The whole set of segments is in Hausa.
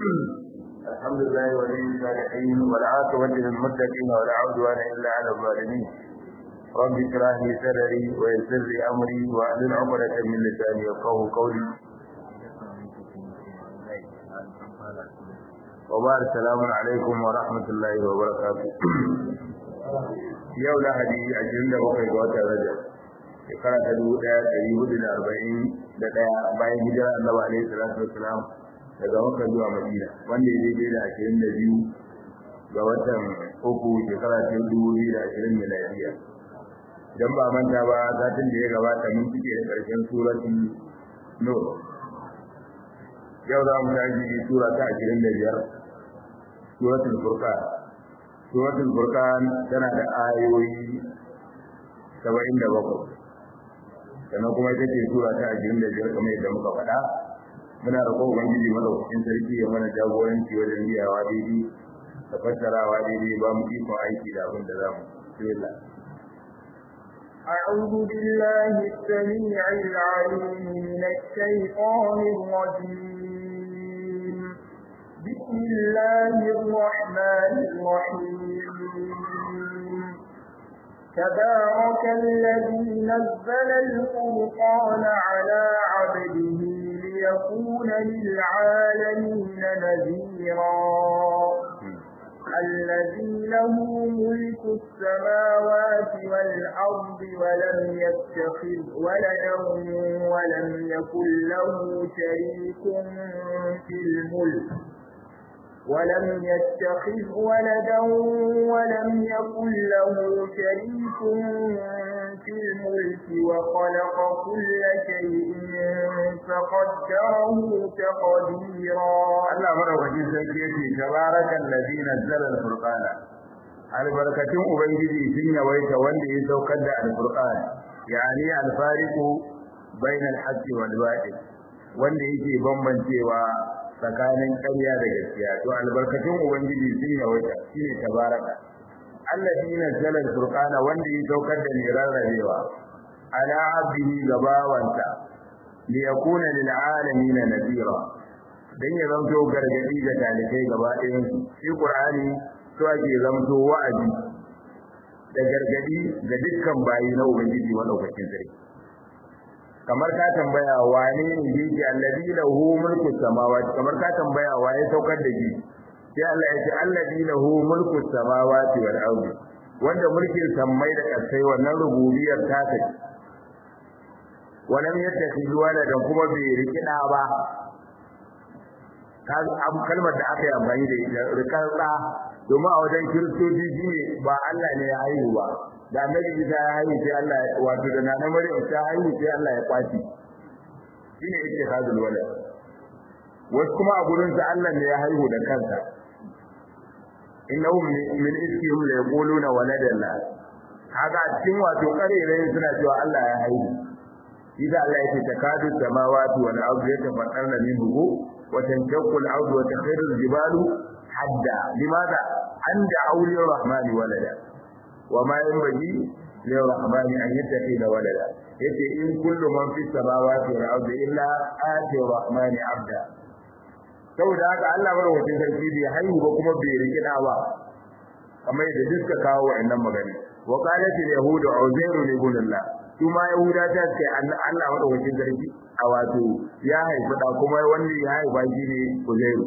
الحمد لله ولي الصالحين والعاقبة للمتقين ولا عدوان إلا على الظالمين رب اشرح لي صدري ويسر لي أمري واحلل عقدة من لساني يفقهوا قولي وبارك السلام عليكم ورحمة الله وبركاته yau lahadi ashirin da bakwai ga watan rajab shekara ta dubu ɗaya ɗari hudu da arba'in da ɗaya bayan hijira annabi alaihi salatu wassalam daga makka zuwa madina wanda ya daidai da ashirin da biyu ga watan uku shekara ta dubu biyu da ashirin miladiya idan ba manta ba satin da ya gabata mun cike da ƙarshen suratul nur yau za mu tashi sura ta ashirin da biyar suratul furqan suratul furqan tana da ayoyi 77 sannan kuma ita ce sura ta 25 kamar yadda muka faɗa muna roƙon ubangiji madaukakin sarki ya mana jagoranci wajen biyawa daidai da fassarawa daidai ba mu ikon aiki da abin da za mu bismillah أعوذ بالله السميع العليم من الشيطان الرجيم بسم الله الرحمن الرحيم تبارك الذي نزل الفرقان على عبده ليكون للعالمين نذيرا الذي له ملك السماوات والأرض ولم يتخذ ولدا ولم يكن له شريك في الملك ولم يتخذ ولدا ولم يكن له شريك في الملك وخلق كل شيء فقدره تقديرا Allah madaukakin sarki yace tabarakal ladzi nazzala al-furqana albarkatun ubangiji sun yawaita wanda ya saukar da al-furqan yani al-fariqu bayna al-haqqi wal batil wanda yake bambancewa tsakanin ƙarya da gaskiya to albarkatun ubangiji sun yawaita shine tabaraka alladhi nazzala al-furqana wanda ya saukar da ne rarrabewa ala abdihi gabawansa li yakuna lil alamin nadira dan ya zanto gargadi ga talibai gaba ɗayan su shi qur'ani to ake zanto wa'azi da gargadi ga dukkan bayi na ubangiji madaukakin sarki kamar ka tambaya wane ne yake allazi lahu mulku samawati kamar ka tambaya waye saukar da shi sai Allah ya ce allazi lahu mulku samawati wal ardi wanda mulkin sammai da kasai wannan rububiyar ta take walam yattakhidhu waladan kuma bai rikida ba am kalmar da aka yi amfani da ita rikar da domin a wajen kiristoci shine ba Allah ne ya haihu ba da annabi Isa ya haihu sai Allah wato da nana Maryam ta haihu sai Allah ya kwaci shine yake hadul walad wasu kuma a gurin sa Allah ne ya haihu da kansa innahum min iskihim la yaquluna waladallah kaga cikin wato karerai suna cewa Allah ya haihu Iza Allah yake takadu samawati wal ardu yatafattarna minhu wa tanshaqu al ardu wa takhiru al jibalu hadda limadha anda awliya rahmani walada وما ينبغي للرحمن أن يتخذ ولدا yace in kullu man fi samawati wal ardi illa ati rahmani abda saboda haka Allah madaukakin sarki bai haihu ba kuma bai rikida ba kamar da duka kawo wa'annan magana wa qalat al yahudu uzairu ibn Allah kuma yahuda ta ce Allah madaukakin sarki a wato ya haifi da kuma wanda ya haifa shi ne uzairu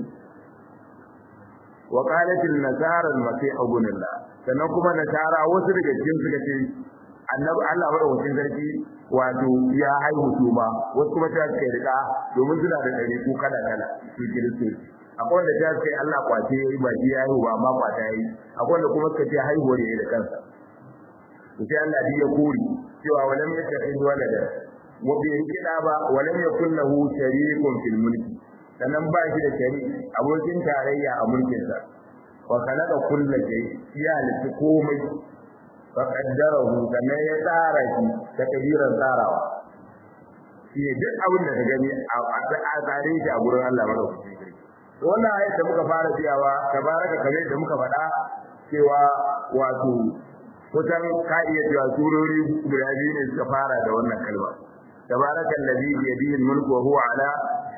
wa qalat al nasara al masih ibn Allah sannan kuma nasara wasu daga cikin suka ce annabi Allah madaukakin sarki wato ya haihu su ma wasu kuma ta ce rika domin suna da dare ko kala kala su kiristoci akwai wanda ta ce Allah kwace yayi ba shi ya haihu ba amma kwata yayi akwai wanda kuma suka ce haihuwar yayi da kansa to sai Allah ya kore cewa walam yattakhidhu walada wa bi rikida ba walam yakul lahu sharikun fil mulki sannan ba shi da shari abokin tarayya a mulkinsa wa khalaqa kulla shay ya halitta komai fa qaddarahu sannan ya tsara shi ta kabiran tsarawa shi ne duk abin da ka gani a tsare shi a gurin Allah madaukakin sarki wannan ayat da muka fara biyawa tabaraka kamar da muka faɗa cewa wato kusan ka iya cewa surori guda biyu ne suka fara da wannan kalma tabaraka allazi bi yadihi al-mulku wa huwa ala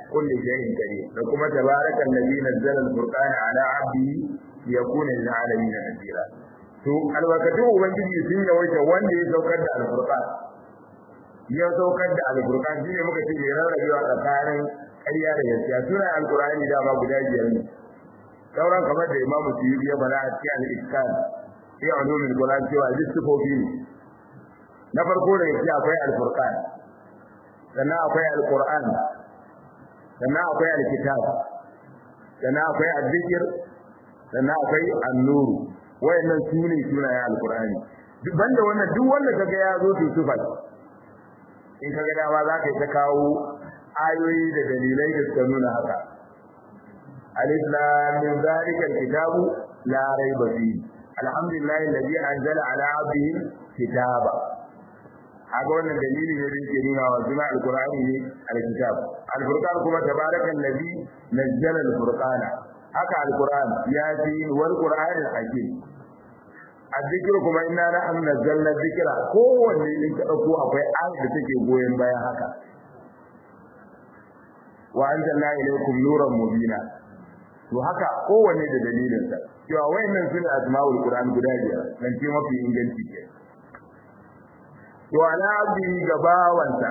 kulli shay'in qadir da kuma tabaraka allazi nazzala al-furqana ala 'abdihi yakuna lil 'alamin nadira to albarkatu ubangiji sun yawaita wanda ya saukar da al-furqan ya saukar da al-furqan shine muka ce ya rarrabewa tsakanin ƙarya da gaskiya suna al-qur'ani da ba guda biyar ne sauran kamar da imamu suyuti ya bala a cikin al-iskan fi ulumul qur'an cewa lissifofi ne na farko da yake akwai al-furqan sannan akwai al-qur'an sannan akwai al-kitab sannan akwai al-dhikr sannan akwai an-nur wayannan sune sunayen al-qur'ani duk banda wannan duk wanda kaga ya zo su sufa in kaga dama za ka yi ta kawo ayoyi da dalilai da suka nuna haka alif lam min zalika al-kitabu la rayba fihi alhamdulillahi alladhi anzala ala 'abdihi kitaba haka wannan dalili ne da yake nuna wa suna alqur'ani ne alkitab alfurqan kuma tabaraka allazi nazzala alfurqana haka alqur'an ya fi wal qur'an alhakim azzikr kuma inna nahnu nazzalna dhikra kowanne din ka dauko akwai ayat da take goyen bayan haka wa anzalna ilaykum nuran mubina to haka kowanne da dalilin sa cewa wayannan sune asmaul qur'an guda biyar nan ce mafi inganci ke to ala abdi ga bawansa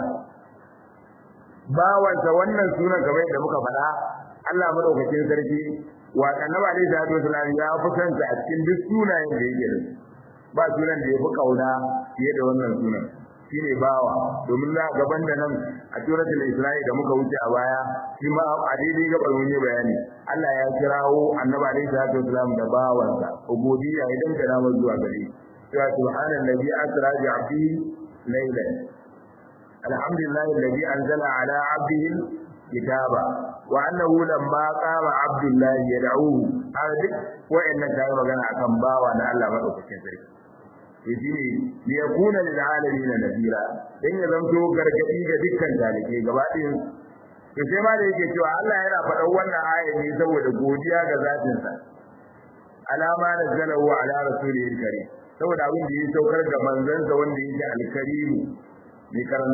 bawansa wannan sunan kamar yadda muka faɗa Allah madaukakin sarki wa annabi alaihi salatu wasallam ya fi kanta a cikin duk sunayen da yake da ba sunan da ya fi kauna fiye da wannan sunan shine bawa domin na gaban da nan a suratul isra'i da muka wuce a baya shi ma a daidai gaban mun yi bayani Allah ya kirawo annabi alaihi salatu wasallam da bawansa ubudiyya idan da namu zuwa gare cewa subhanallazi asra bi 'abdihi laylan alhamdulillahi alladhi anzala ala 'abdihi kitaba wa annahu lamma qama 'abdullahi yad'uhu har duk wa'annan kai magana akan bawa na Allah madaukakin sarki yaji ne li yakuna lil alamin nadira dan ya zanto gargadi ga dukkan talibai gaba ɗayan to sai ma da yake cewa Allah yana faɗan wannan aya ne saboda godiya ga zatin sa alama nazzalahu ala rasulihi karim saboda abin da ya saukar da manzon sa wanda yake alkarim mai karan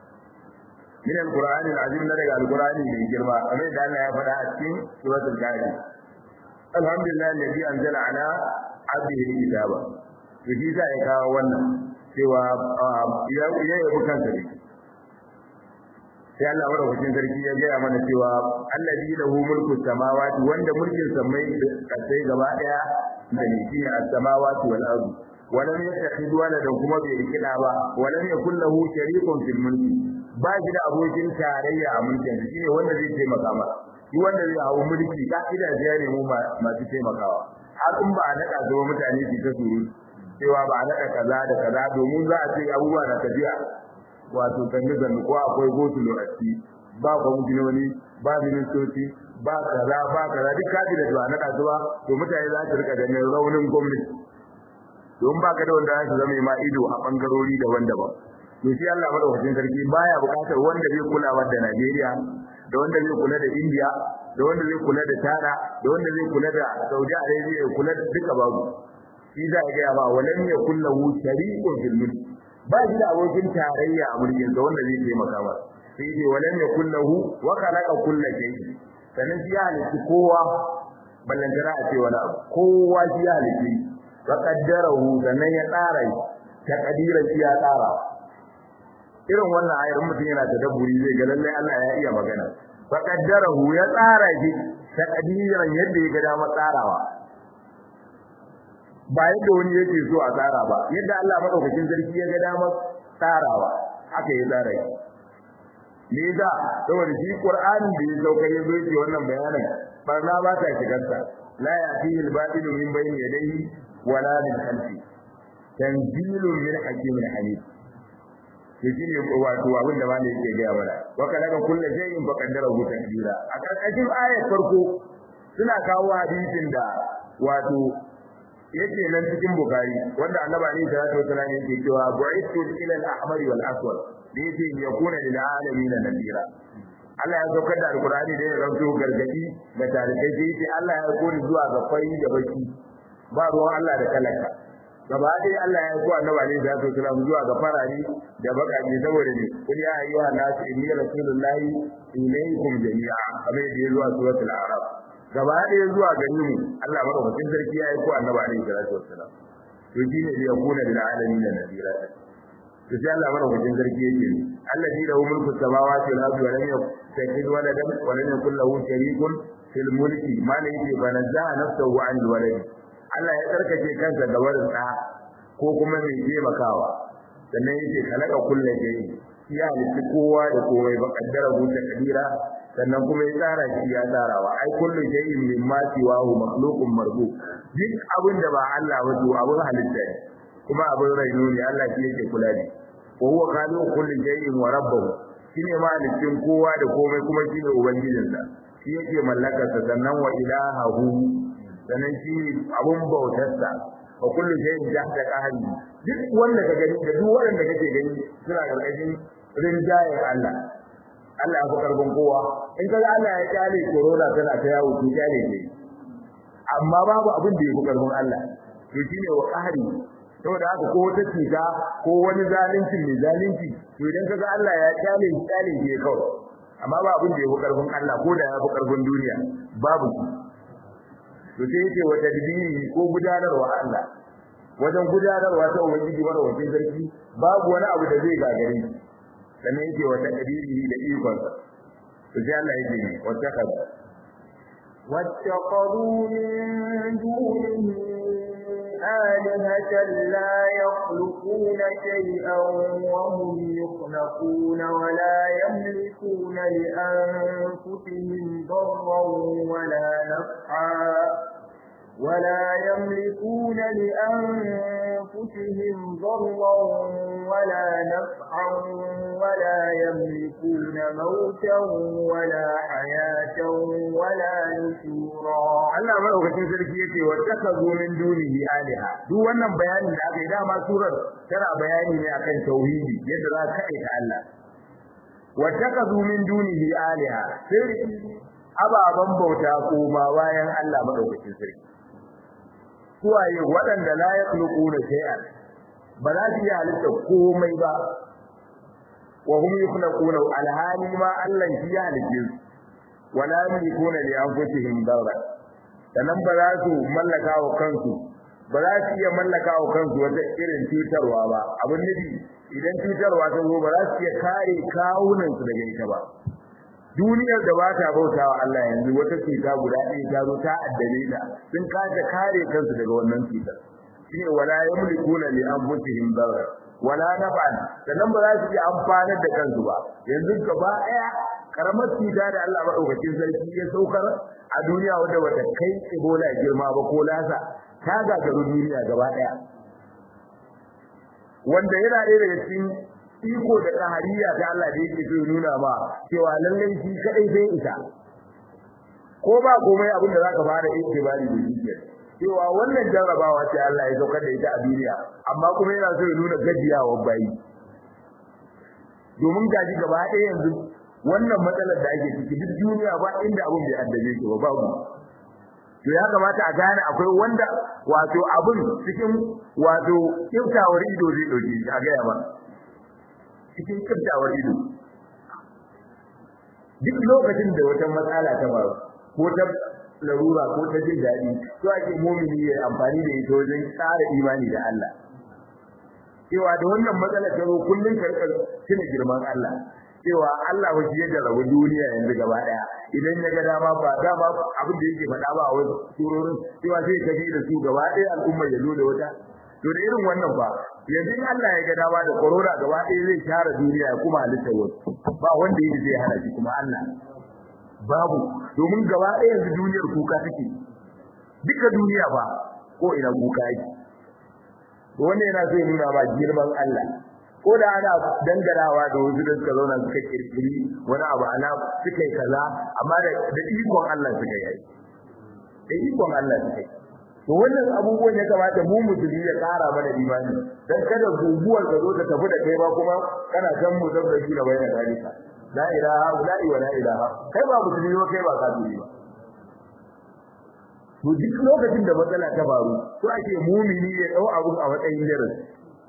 min alqur'ani alazim na daga alqur'ani mai girma kamar da Allah ya faɗa a cikin suratul kahfi alhamdulillah alladhi anzala ala abdihi kitaba to shi za ya kawo wannan cewa ya ya yi kansa ne sai Allah madaukakin sarki ya gaya mana cewa allazi lahu mulku samawati wanda mulkin samai da sai gaba daya da ne shi as-samawati wal ardi walam yattakhidhu waladan kuma bai rikida ba walam yakul lahu sharikun fil mulki ba shi da abokin tarayya a mulkin shi ne wanda zai taimaka masa shi wanda zai hawo mulki ka ida ya ne mu masu taimakawa har in ba a nada zuwa mutane su ta suru cewa ba a nada kaza da kaza domin za a ce abubuwa na tafiya wato kanni zanni ko akwai gosulo a ciki ba kwamishinoni ba ministoci ba kaza ba kaza duk kaji da zuwa nada zuwa to mutane za su rika ganin raunin gwamnati don ba ka da wanda za su zama ma ido a bangarori daban-daban to shi Allah madaukakin sarki baya bukatar wanda zai kula da Najeriya da wanda zai kula da India da wanda zai kula da Tana da wanda zai kula da Saudi Arabia ya kula da duka babu shi za ga ba walam yakul lahu shariqun fil mulk ba shi da abokin tarayya a mulkin sa wanda zai taimaka ba sai dai walam yakul lahu wa khalaqa kulla shay'in sanan shi ya halitta kowa ballantana a ce wani abu kowa shi ya halitta wa qaddarahu sannan ya tsara ta kadiran shi ya tsara irin wannan ayar mutum yana da dabburi zai ga lalle Allah ya iya magana fa qaddarahu ya tsara shi ta kadiran yadda ya ga dama tsarawa ba yadda wani yake so a tsara ba yadda Allah madaukakin sarki ya ga dama tsarawa haka ya tsara shi me yasa saboda shi Qur'ani da ya sauka ya zo yake wannan bayanin barna ba ta shigarsa la ya'tihi al-batilu min bayni yadayhi wala min khalfi tanzilun min hakimin hamid to shine wato abin da malai yake ga mana wa kalaka kullu shay'in fa qaddarahu taqdira a karkashin ayar farko suna kawo hadisin da wato yake nan cikin bukari wanda annabi alaihi salatu wasallam yake cewa bu'ithu ila al-ahmar wal aswad da yake yakuna lil alamin nadira Allah ya saukar da alkurani da ya zanto gargadi ga tarikai sai yace Allah ya kori zuwa ga fari da baki ba ruwan Allah da talaka gaba ɗaya Allah ya kuwa annabi alaihi salatu wasallam zuwa ga farari da bakaje saboda ne kul ya ayyuha nas inni rasulullahi ilaykum jami'a kamar da ya zuwa suratul a'raf gaba ɗaya zuwa gare mu Allah madaukakin sarki ya kuwa annabi alaihi salatu wasallam to shine da yakuna lil alamin nadira to sai Allah madaukakin sarki yake allazi lahu mulku samawati wal ardi wa lam yattakhidh waladan wa lam yakul lahu sharikun fil mulki ma la yake banazza nafsuhu anil walad Allah ya tsarkake kansa da warin da ko kuma mai taimakawa sannan yake kalaka kullu shay'in ya halitta kowa da komai ba kaddara huta kadira sannan kuma ya tsara shi ya tsarawa ai kullu shay'in mimma siwahu makhluqun marbu duk abin da ba Allah ba to abin halitta ne kuma abin raino ne Allah shi yake kula da wa huwa khaliqu kulli shay'in wa rabbuhu shine malikin kowa da komai kuma shine ubangijinsa shi yake mallakarsa sannan wa ilahahu sannan shi abun bautarsa wa kullu shay'in tahta qahri duk wanda ka gani da duk wanda kake gani suna karkashin rinjayen Allah Allah ya fi karfin kowa in kaga Allah ya kyale corona tana ta yawo to kyale ne amma babu abin da ya fi karfin Allah to shine wa qahri saboda haka ko wata cuta ko wani zalunci mai zalunci to idan kaga Allah ya kyale kyale ne kawai amma ba abin da ya fi karfin Allah ko da ya fi karfin duniya babu to sai yake wa tadbiri ko gudanarwa Allah wajen gudanarwa ta ubangiji mara wajen sarki babu wani abu da zai gagare shi sannan yake wa tadbiri da ikon to sai Allah yake ne wata kaza واتخذوا من دونه آلهة لا يخلقون شيئا وهم يخلقون ولا يملكون لأنفسهم ضرا ولا نفعا ولا يملكون لأنفسهم ضرا ولا نفعا ولا يملكون موتا ولا حياة ولا نشورا Allah madaukakin sarki yake wa takazu min dunihi aliha duk wannan bayanin da aka yi dama surar tana bayani ne akan tauhidi yadda za ka kai Allah wa takazu min dunihi aliha sai ababan bauta koma bayan Allah madaukakin sarki suwaye waɗanda la yakhluquna shay'an ba za su yi halitta komai ba wa hum yakhluquna alhali ma Allah shi ya halice su wala yamlikuna li anfusihim darra sannan ba za su mallaka wa kansu ba za su iya mallaka wa kansu wata irin cutarwa ba abin nufi idan cutarwa ta zo ba za su iya kare kawunansu daga ita ba duniyar da ba ta bauta wa Allah yanzu wata cuta guda ɗaya ta zo ta addabe ta sun kace kare kansu daga wannan cutar shine wala yamlikuna li anfusihim darra wala naf'an sannan ba za su iya amfanar da kansu ba yanzu gaba ɗaya karamar cuta da Allah madaukakin sarki ya saukar a duniya wanda bata kai Ebola girma ba ko lasa ta gagaru duniya gaba ɗaya wanda yana ɗaya daga cikin iko da kahariya ta Allah da yake so nuna ma cewa lallai shi kadai sai ita ko ba komai abin da zaka fara itibari da shi cewa wannan jarrabawa ce Allah ya saukar da ita a duniya amma kuma yana so ya nuna gajiyawa bayi domin gaji gaba ɗaya yanzu wannan matsalar da ake ciki duk duniya ba inda abin bai addabe shi ba babu to ya kamata a gane akwai wanda wato abin cikin wato kiftawar ido zai dauke shi a gaya ba cikin kiftawar ido duk lokacin da wata matsala ta faru ko ta larura ko ta jin daɗi to ake mumini ya amfani da ita wajen tsara imani da Allah cewa da wannan matsala ta zo kullun karkar tuna girman Allah cewa Allah wa shi ya rabu duniya yanzu gaba daya idan ya ga dama ba dama abin da yake faɗa ba a wasu surorin cewa sai ka bi da su gaba daya al'umma ya zo da wata to da irin wannan ba yanzu in Allah ya ga dama da corona gaba daya zai share duniya ya kuma halitta wasu ba wanda yake zai hana shi kuma Allah babu domin gaba daya yanzu duniyar kuka take duka duniya ba ko ina kuka yake wannan yana so ya nuna ba girman Allah ko da ana dangarawa da wasu da suka zauna suka kirkiri wani abu ana suka yi kaza amma da da ikon Allah suka yi da ikon Allah suka yi to wannan abubuwan ya kamata mu musulmi ya kara mana imani dan kada guguwar ka zo ta tafi da kai ba kuma kana san mu da shi da bayan dalika la ilaha illa wa la ilaha kai ba musulmi ba kai ba kafiri ba to duk lokacin da matsala ta faru to ake mumini ya dau abun a matsayin darasi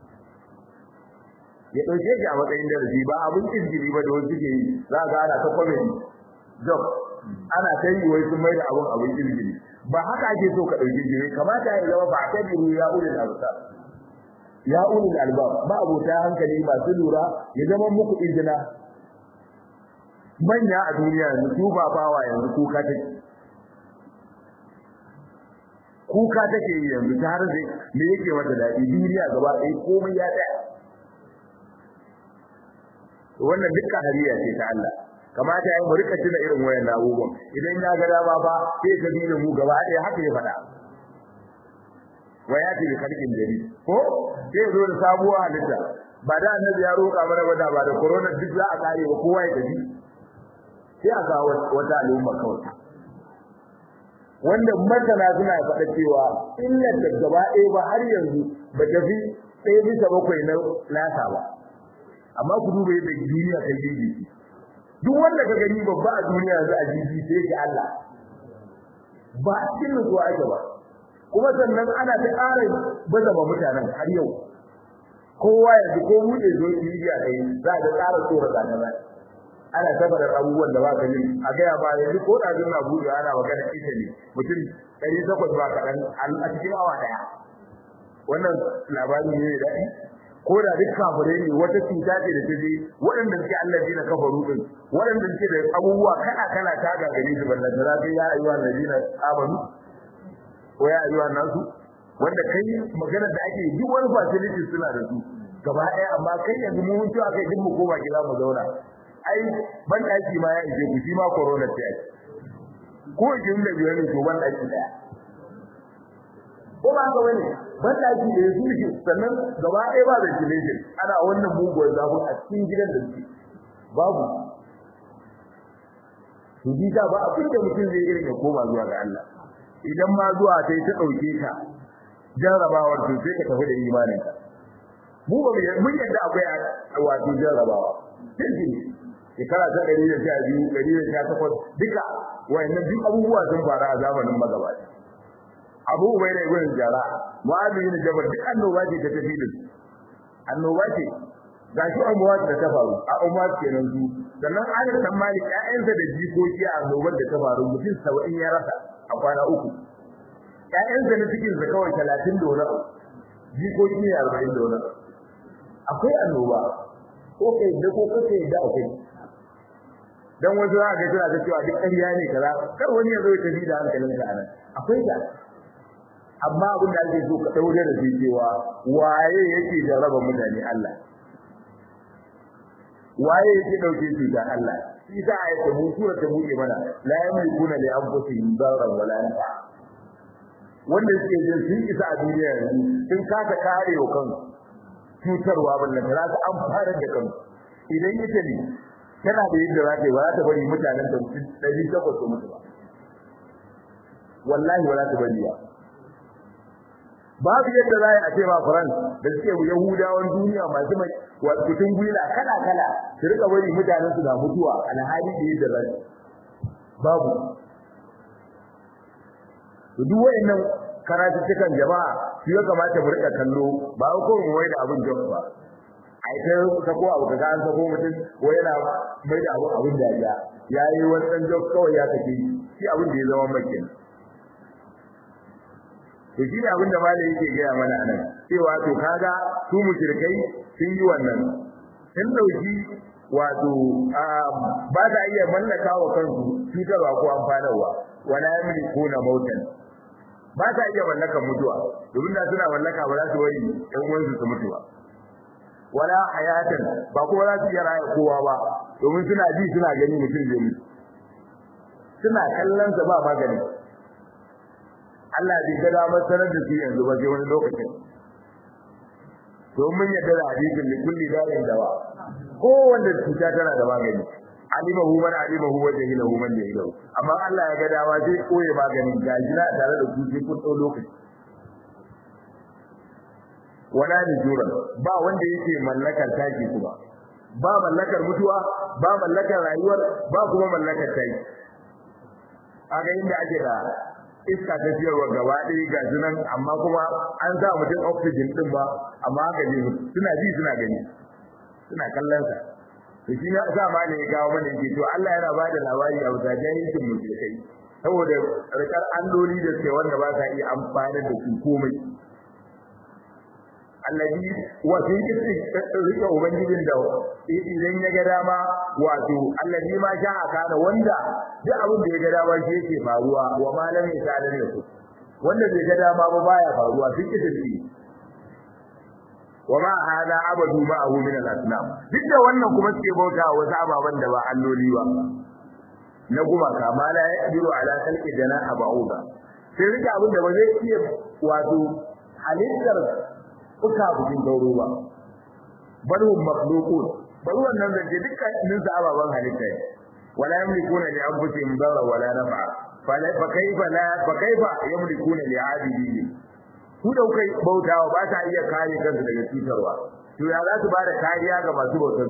ya dauke shi a matsayin darasi ba abun izgiri ba da wasu ke yi za ga ana ta comedy job ana ta yi wai sun mai da abun abun izgiri ba haka ake so ka dauke shi kamata ya zama ba ta biru ya ulil albab ya ulil albab ba abota hankali masu lura ya zama muku izina manya a duniya yanzu su ba bawa yanzu kuka take kuka take yi yanzu ta har sai me yake mata daɗi duniya gaba ɗaya komai ya tsaya wannan dukkan hariya ce ta Allah kamata ya mu rika tuna irin wayan abubuwan idan ya ga dama ba sai ka dina mu gaba ɗaya haka ya faɗa waya ce da kalkin dari ko sai zo da sabuwa halitta ba da annabi ya roƙa mana ba da ba da corona duk za a kare ba kowa ya tafi sai a ga wata al'umma kawai wanda masana suna faɗa cewa illar da gaba ɗaya ba har yanzu ba ta fi ɗaya bisa bakwai na nasa ba amma ku duba yadda duniya ta gigi duk wanda ka gani babba a duniya yanzu a gigi sai ki Allah ba a cikin nutsuwa ake ba kuma sannan ana ta ƙara baza ba mutanen har yau kowa yanzu ko buɗe zo media kai za a ga ƙara tsora zane ana saboda abubuwan da ba ka yi a gaya ba yanzu ko da na buɗe ana magana ita ne mutum ɗari takwas ba kaɗan a cikin awa ɗaya wannan labari ne da daɗi ko da duk kafirai ne wata cuta ce da ta je waɗanda suke Allah ji na kafaru din waɗanda suke da abubuwa kala kala ta gagare su balla da za ya ayyuhan ladina amanu ko ya ayyuhan nasu wanda kai magana da ake duk wani facility suna da su gaba ɗaya amma kai yanzu mun mutu a kai duk mu koma gida mu zauna ai ban ɗaki ma ya ije ku shi ma corona ce ake ko jin da biyar ne to ban ɗaki ɗaya ko ba haka bane ban ɗaki da su shi sannan gaba ɗaya ba ventilation ana wannan muguwar zafi a cikin gidan da su babu to bi da ba abin da mutum zai irin ya koma zuwa ga Allah idan ma zuwa sai ta ɗauke ka jarrabawar to sai ka tafi da imanin ka mu ba mun yadda akwai wato jarrabawa sai shekara ta ɗari da sha biyu ɗari da sha takwas duka wayannan duk abubuwa sun faru a zamanin magabata abu bai da ibn jara mu'adh bin jabal duk annoba ce ta tafi da annoba ce ga shi annoba da ta faru a umma kenan su sannan anas dan malik ƴaƴansa da jikoki a annobar da ta faru mutum 70 ya rasa a kwana uku ƴaƴansa na cikin sa kawai 30 da wani jikoki ne 40 da wani akwai annoba ko kai da ko kai da akwai dan wasu za ga suna ta cewa duk ƙarya ne kaza kar wani ya zo ya tafi da hankalinka anan akwai da amma abin da ake so ka daure da shi cewa waye yake jarraba mutane Allah waye yake dauke shi da Allah shi da ayata mu sura ta buke mana la yamlikuna li anfusihim darran wala nafa wanda suke jin sun isa a duniya yanzu sun kasa kare wa kansu cutarwa ballan da za an fara da kansu idan yake ne tana da yadda za ta yi ba za ta bari mutanen da ɗari takwas su mutu ba wallahi ba za ta bari ba babu yadda za a ce ba France da suke Yahudawan duniya masu mai kutun gwila kala kala su rika bari mutanen su na mutuwa alhali da yadda za babu duk wayannan karatuttukan jama'a shi ya kamata mu rika kallo ba ko mu wai da abin jama'a ba ai ta sako abu kaga an sako mutum ko yana mai da abu abin da ya yayi wannan jok kawai ya take shi abin da ya zama makin to shi ne abin da malai yake gaya mana anan cewa to kaga su mushrikai sun yi wannan sun dauki wato ba ta iya mallaka wa kansu cutarwa ko amfanarwa wala yamlikuna mautan ba ta iya mallaka mutuwa domin da suna mallaka ba za su bari ɗan uwansu su mutu ba wala hayatan ba kuma za su iya raya kowa ba domin suna ji suna gani mutum zai mutu suna kallon sa ba magani Allah bai ga damar sanar da su yanzu ba sai wani lokacin domin yadda da hadisin da kulli da'in dawa kowanne cuta tana da magani alimahu man alimahu wa jahilahu man jahilahu amma Allah ya ga dama sai koye maganin gajina tare da ku sai kun dau lokaci wala nujura ba wanda yake mallakar taki kuma ba mallakar mutuwa ba mallakar rayuwar ba kuma mallakar taki aga inda ake da iska ta ciyarwa gaba ɗaya ga su nan amma kuma an sa mutum oxygen din ba amma haka ne suna ji suna gani suna kallon sa to shi ne sa ma ne ya kawo mana yake to Allah yana ba da labari a wata jahilcin mushrikai saboda rikar alloli da suke wanda ba sa iya amfani da su komai allazi wa fi kisi rike ubangijin da idan ya ga dama wato allazi ma sha aka da wanda duk abin da ya ga dama shi yake faruwa wa malam ya sa da ku wanda bai ga dama ba baya faruwa fi kisi wa ma hada abadu ma abu min al-asnam duk da wannan kuma suke bauta wasu ababan da ba alloli ba na gumaka ma la yaqdiru ala khalqi janaha ba'uda sai rike abin da ba zai iya wato halittar fuka bukin gauro ba bal hum makhluqun bal wannan da ke dukkan sa ababan halitta ne wala yamlikuna li anfusihim darra wala naf'a fa kaifa la fa kaifa yamlikuna li 'abidin su da kai bautawa ba ta iya kare kansu daga cutarwa to ya za su ba da kariya ga masu bautar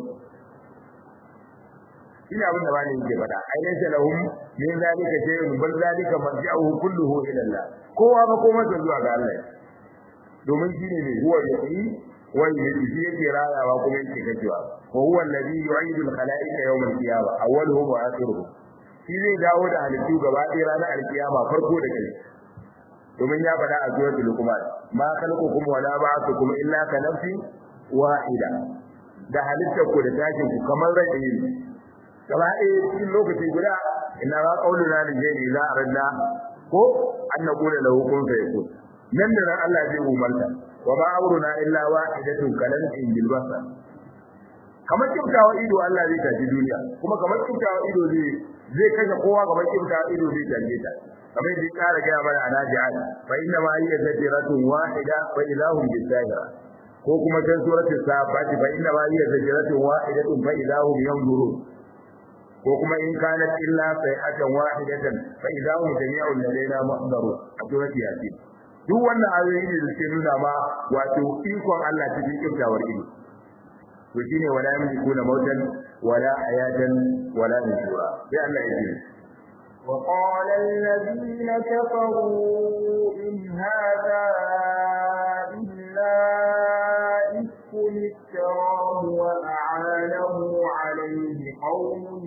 ina abin da ba ne yake faɗa ainihin salahum min zalika shay'un bal zalika marji'uhu kulluhu ila Allah kowa ba koma zuwa ga Allah domin shi ne mai huwa yahi wa yuhyi yake rayawa kuma yake kacewa wa huwa alladhi yu'idu al-khalaiqa yawm al-qiyamah awwaluhum wa akhiruhum shi zai dawo da halittu gaba ɗaya ranar alkiyama farko da kai domin ya faɗa a suratul luqman ma khalqukum wala ba'athukum illa ka nafsin wahida da halittar ku da tashin ku kamar rai ɗaya ne gaba ɗaya cikin lokaci guda ina ba qauluna li jayyi la aradna ko an naqula lahu kun fayakun nan da nan Allah zai umarta wa ma amruna illa wahidatun kalan bil basar kamar kiftawa ido Allah zai tafi duniya kuma kamar kiftawa ido zai zai kashe kowa kamar kiftawa ido zai tafi ta kamar da kara ga mana anaji'at fa inna ma hiya zatiratun wahida fa ilahum bisahira ko kuma can suratul safat fa inna ma hiya zatiratun wahidatun fa ilahum yanzurun ko kuma in kanat illa sayhatan wahidatan fa ilahum jami'un ladaina muhdarun a suratul yasin duk wannan ayoyi ne da suke nuna ma wato ikon Allah cikin kiftawar ido to shine wala yamlikuna mautan wala hayatan wala nushura sai Allah ya ce وقال الذين كفروا إن هذا إلا إفك افتراه وأعانه عليه قوم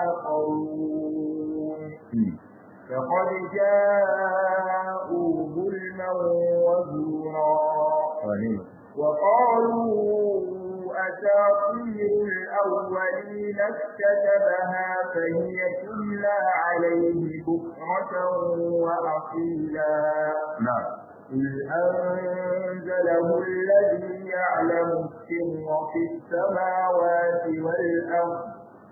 آخرون فقد جاءوا ظلما وزورا وقالوا أساطير الأولين اكتتبها فهي تملى عليه بكرة وأصيلا نعم قل أنزله الذي يعلم السر في السماوات والأرض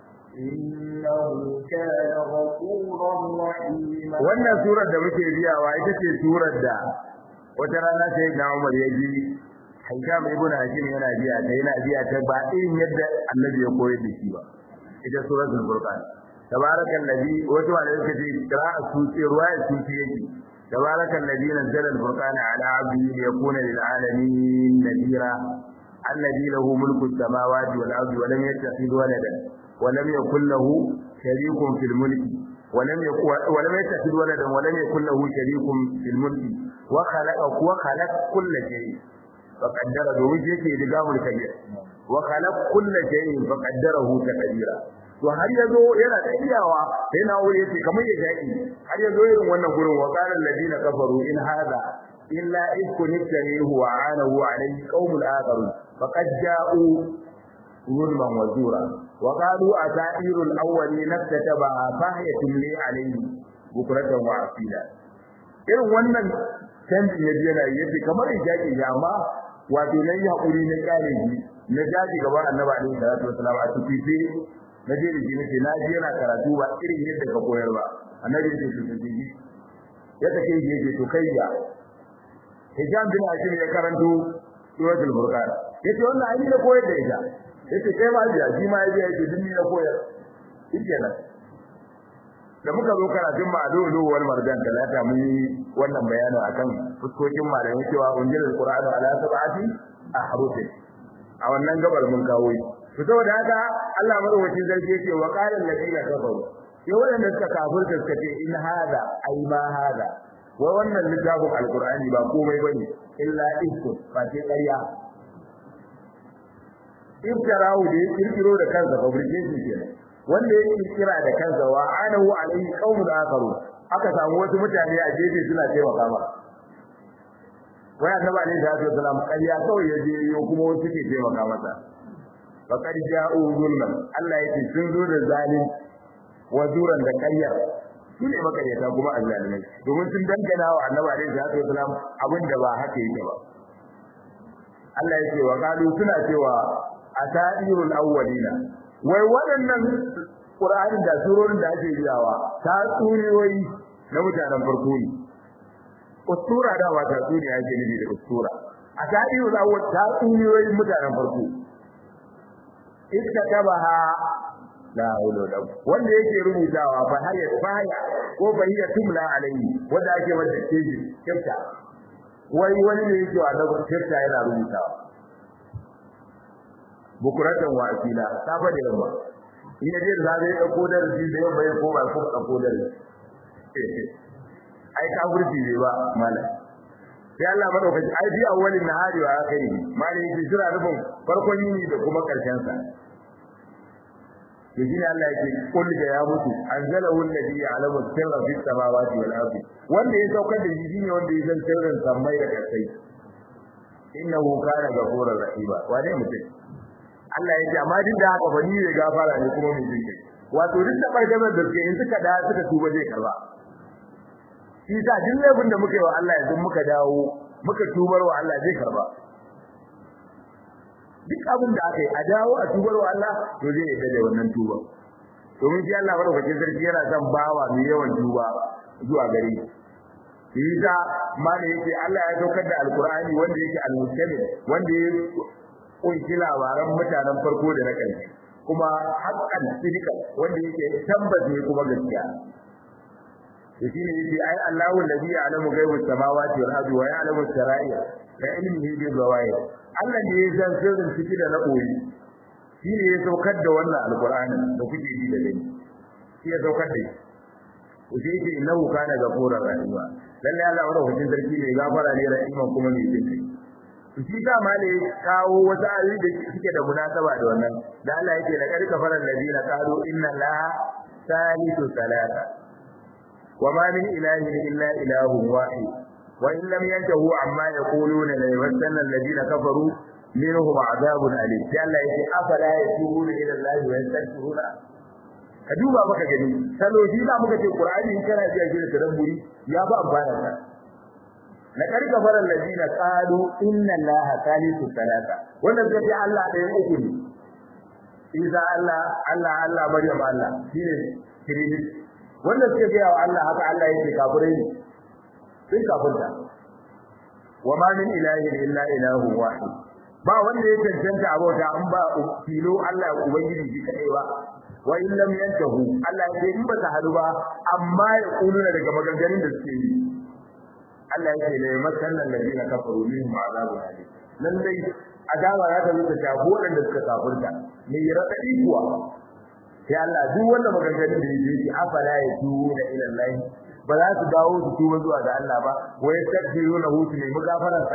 إنه كان غفورا رحيما wannan surar da muke biyawa ita ce surar da wata rana sai na Umar ya ji Hisham ibn Hakim yana biya ta yana biya ta ba irin yadda Annabi ya koyar da shi ba ita suratul Furqan tabarakal ladhi wato wanda yake ce qira'a suci ruwaya suci yake tabarakal ladhi nazzala al-furqana ala 'abdihi liyakuna lil 'alamin nadira alladhi lahu mulku as-samawati wal ardi wa lam yattakhidh waladan wa lam yakul lahu sharikun fil mulki ولم يكن ولم يتخذ ولدا ولم يكن له شريك في الملك وخلق وخلق كل شيء فقدر domin shi yake rigamul kabir wa khalaq kull shay'in faqaddarahu taqdira to har yazo yana tsayawa sai na wuri yace kamar ya jaki har yazo irin wannan gurin wa qala alladina kafaru in hada illa ikun tarihu wa anahu alayhi qaumul akharun faqad ja'u zulman wa zura wa qalu asairul awwalin nakataba fahiyatin li alayhi bukratan wa asila irin wannan canjin ya yana yace kamar ya jaki ya amma wato nan ya hakuri na kare shi na jaji gaba annabi alaihi salatu wasalam a tufifi na je da shi nace na je yana karatu ba irin yadda ka koyar ba annabi ya ce to tufifi ya take shi yake to kai ya hijab bin hakim ya karanto suratul furqan yace wannan ai da koyar da ita yace kai ma ya shi ma ya ce dinni na koyar shikenan da muka zo karatun ma'adulu wal marjan talata mun yi wannan bayani akan fuskokin malamai cewa unjil alqur'anu ala sab'ati ahrufin a wannan gabar mun kawo yi to saboda haka Allah madaukakin sarki yake wa qala alladina kafaru sai wanda suka kafirta suka ce in hada ai ma hada wai wannan littafin alqur'ani ba komai bane illa isko ba sai ƙarya iftarahu da ya kirkiro da kansa fabrication kenan wanda ya kirkira da kansa wa anahu alaihi qaumun akharu aka samu wasu mutane a gefe suna taimaka ma wai annabi alaihi salatu wasalam ƙarya kawai ya je yo kuma wasu ke taimaka masa faqad ja'u zulman Allah yake sun zo da zalim wa zuran da ƙarya su ne makaryata kuma azzalimai domin sun dangana wa annabi alaihi salatu wasalam abin da ba haka yake ba Allah yake wa qalu suna cewa asadirul awwalina wai waɗannan Qur'ani da surorin da ake biyawa ta tsuriyoyi na mutanen farko ne ustura da ba ta tsuriya ake nufi da ustura asadirul awwal ta tsuriyoyi mutanen farko iskatabaha la hawla wala wanda yake rubutawa fa hayya fa hayya ko fa hiya tumla alayhi wanda ake masa keji kyauta wai wani ne yake wa da kyauta yana rubutawa bukuratan wa asila safa da yamma in ya je da zabe ya dauko da rufi da yamma ya koma ko dauko da rufi ai ka gurbi ne ba malam sai Allah madaukaki ai bi awwalin nahari wa akhiri malam yake jira rubun farkon yini da kuma karshen sa yaji Allah yake kul da ya mutu anzalahu alladhi ya'lamu sirra fis samawati wal ardi wanda ya saukar da shi ne wanda ya san sirrin samai da kasai innahu kana ghafurur rahima wane mutum Allah ya ce amma duk da haka bani ne gafara ne kuma mai jinkai wato duk da bargamar da suke in suka da suka tuba zai karba shi sa duk laifin da muka yi wa Allah yanzu muka dawo muka tubar wa Allah zai karba duk abin da aka yi a dawo a tubar wa Allah to zai yi da wannan tuba domin shi Allah madaukakin sarki yana son bawa mai yawan tuba zuwa gare shi shi sa ma da yake Allah ya saukar da alkur'ani wanda yake al-mustamil wanda ya kunshi labaran mutanen farko da na ƙarshe kuma haƙƙan sidika wanda yake tabbas ne kuma gaskiya to shine yace ai Allahu alladhi ya'lamu ghaibu samawati wal ardi wa ya'lamu sarair ka ilmihi bi zawahir Allah ne ya san sirrin ciki da na koyi shine ya saukar da wannan alqur'ani da kuke ji da gani shi ya saukar da shi to shi yake innahu kana ghafurur rahima lalle Allah madaukakin sarki ne gafara ne rahiman kuma mai jinkai shi da ma ne kawo wata ayoyi da suke da munasaba da wannan da Allah yake da karka faran ladina qalu inna la salisu salata wa ma min ilahin illa ilahun wahid wa in lam yantahu amma yaquluna la yamassanna alladina kafaru minhum adhabun alim sai Allah yake afala yatubuna ila Allah wa yastaghfiruna ka duba maka gani salo shi da muka ce Qur'ani in kana ji shi da tadabburi ya ba amfana ka na karka faran ladina qalu inna allaha thalithu thalatha wannan zai ce Allah ɗaya uku ne Isa Allah Allah Allah Maryam Allah shine trinity wannan suke ga wa Allah haka Allah yake kafirai ne sun kafirta wa ma min ilahin illa ilahu wahid ba wanda ya cancanta abota an ba filo Allah ubangiji shi kadai ba wa in lam yantahu Allah ya ce in ba ta hadu ba amma ya kuluna daga maganganun da suke yi Allah yake ne masallan ladina kafaru min azabu alim lallai azaba za ta zuta shafu wadanda suka kafirta me radadi kuwa sai Allah duk wanda maganganun da yake yi afala ya tuwo da ila Allah ba za su dawo su tuba zuwa ga Allah ba wa yastaghfiruna hu su nemi gafararsa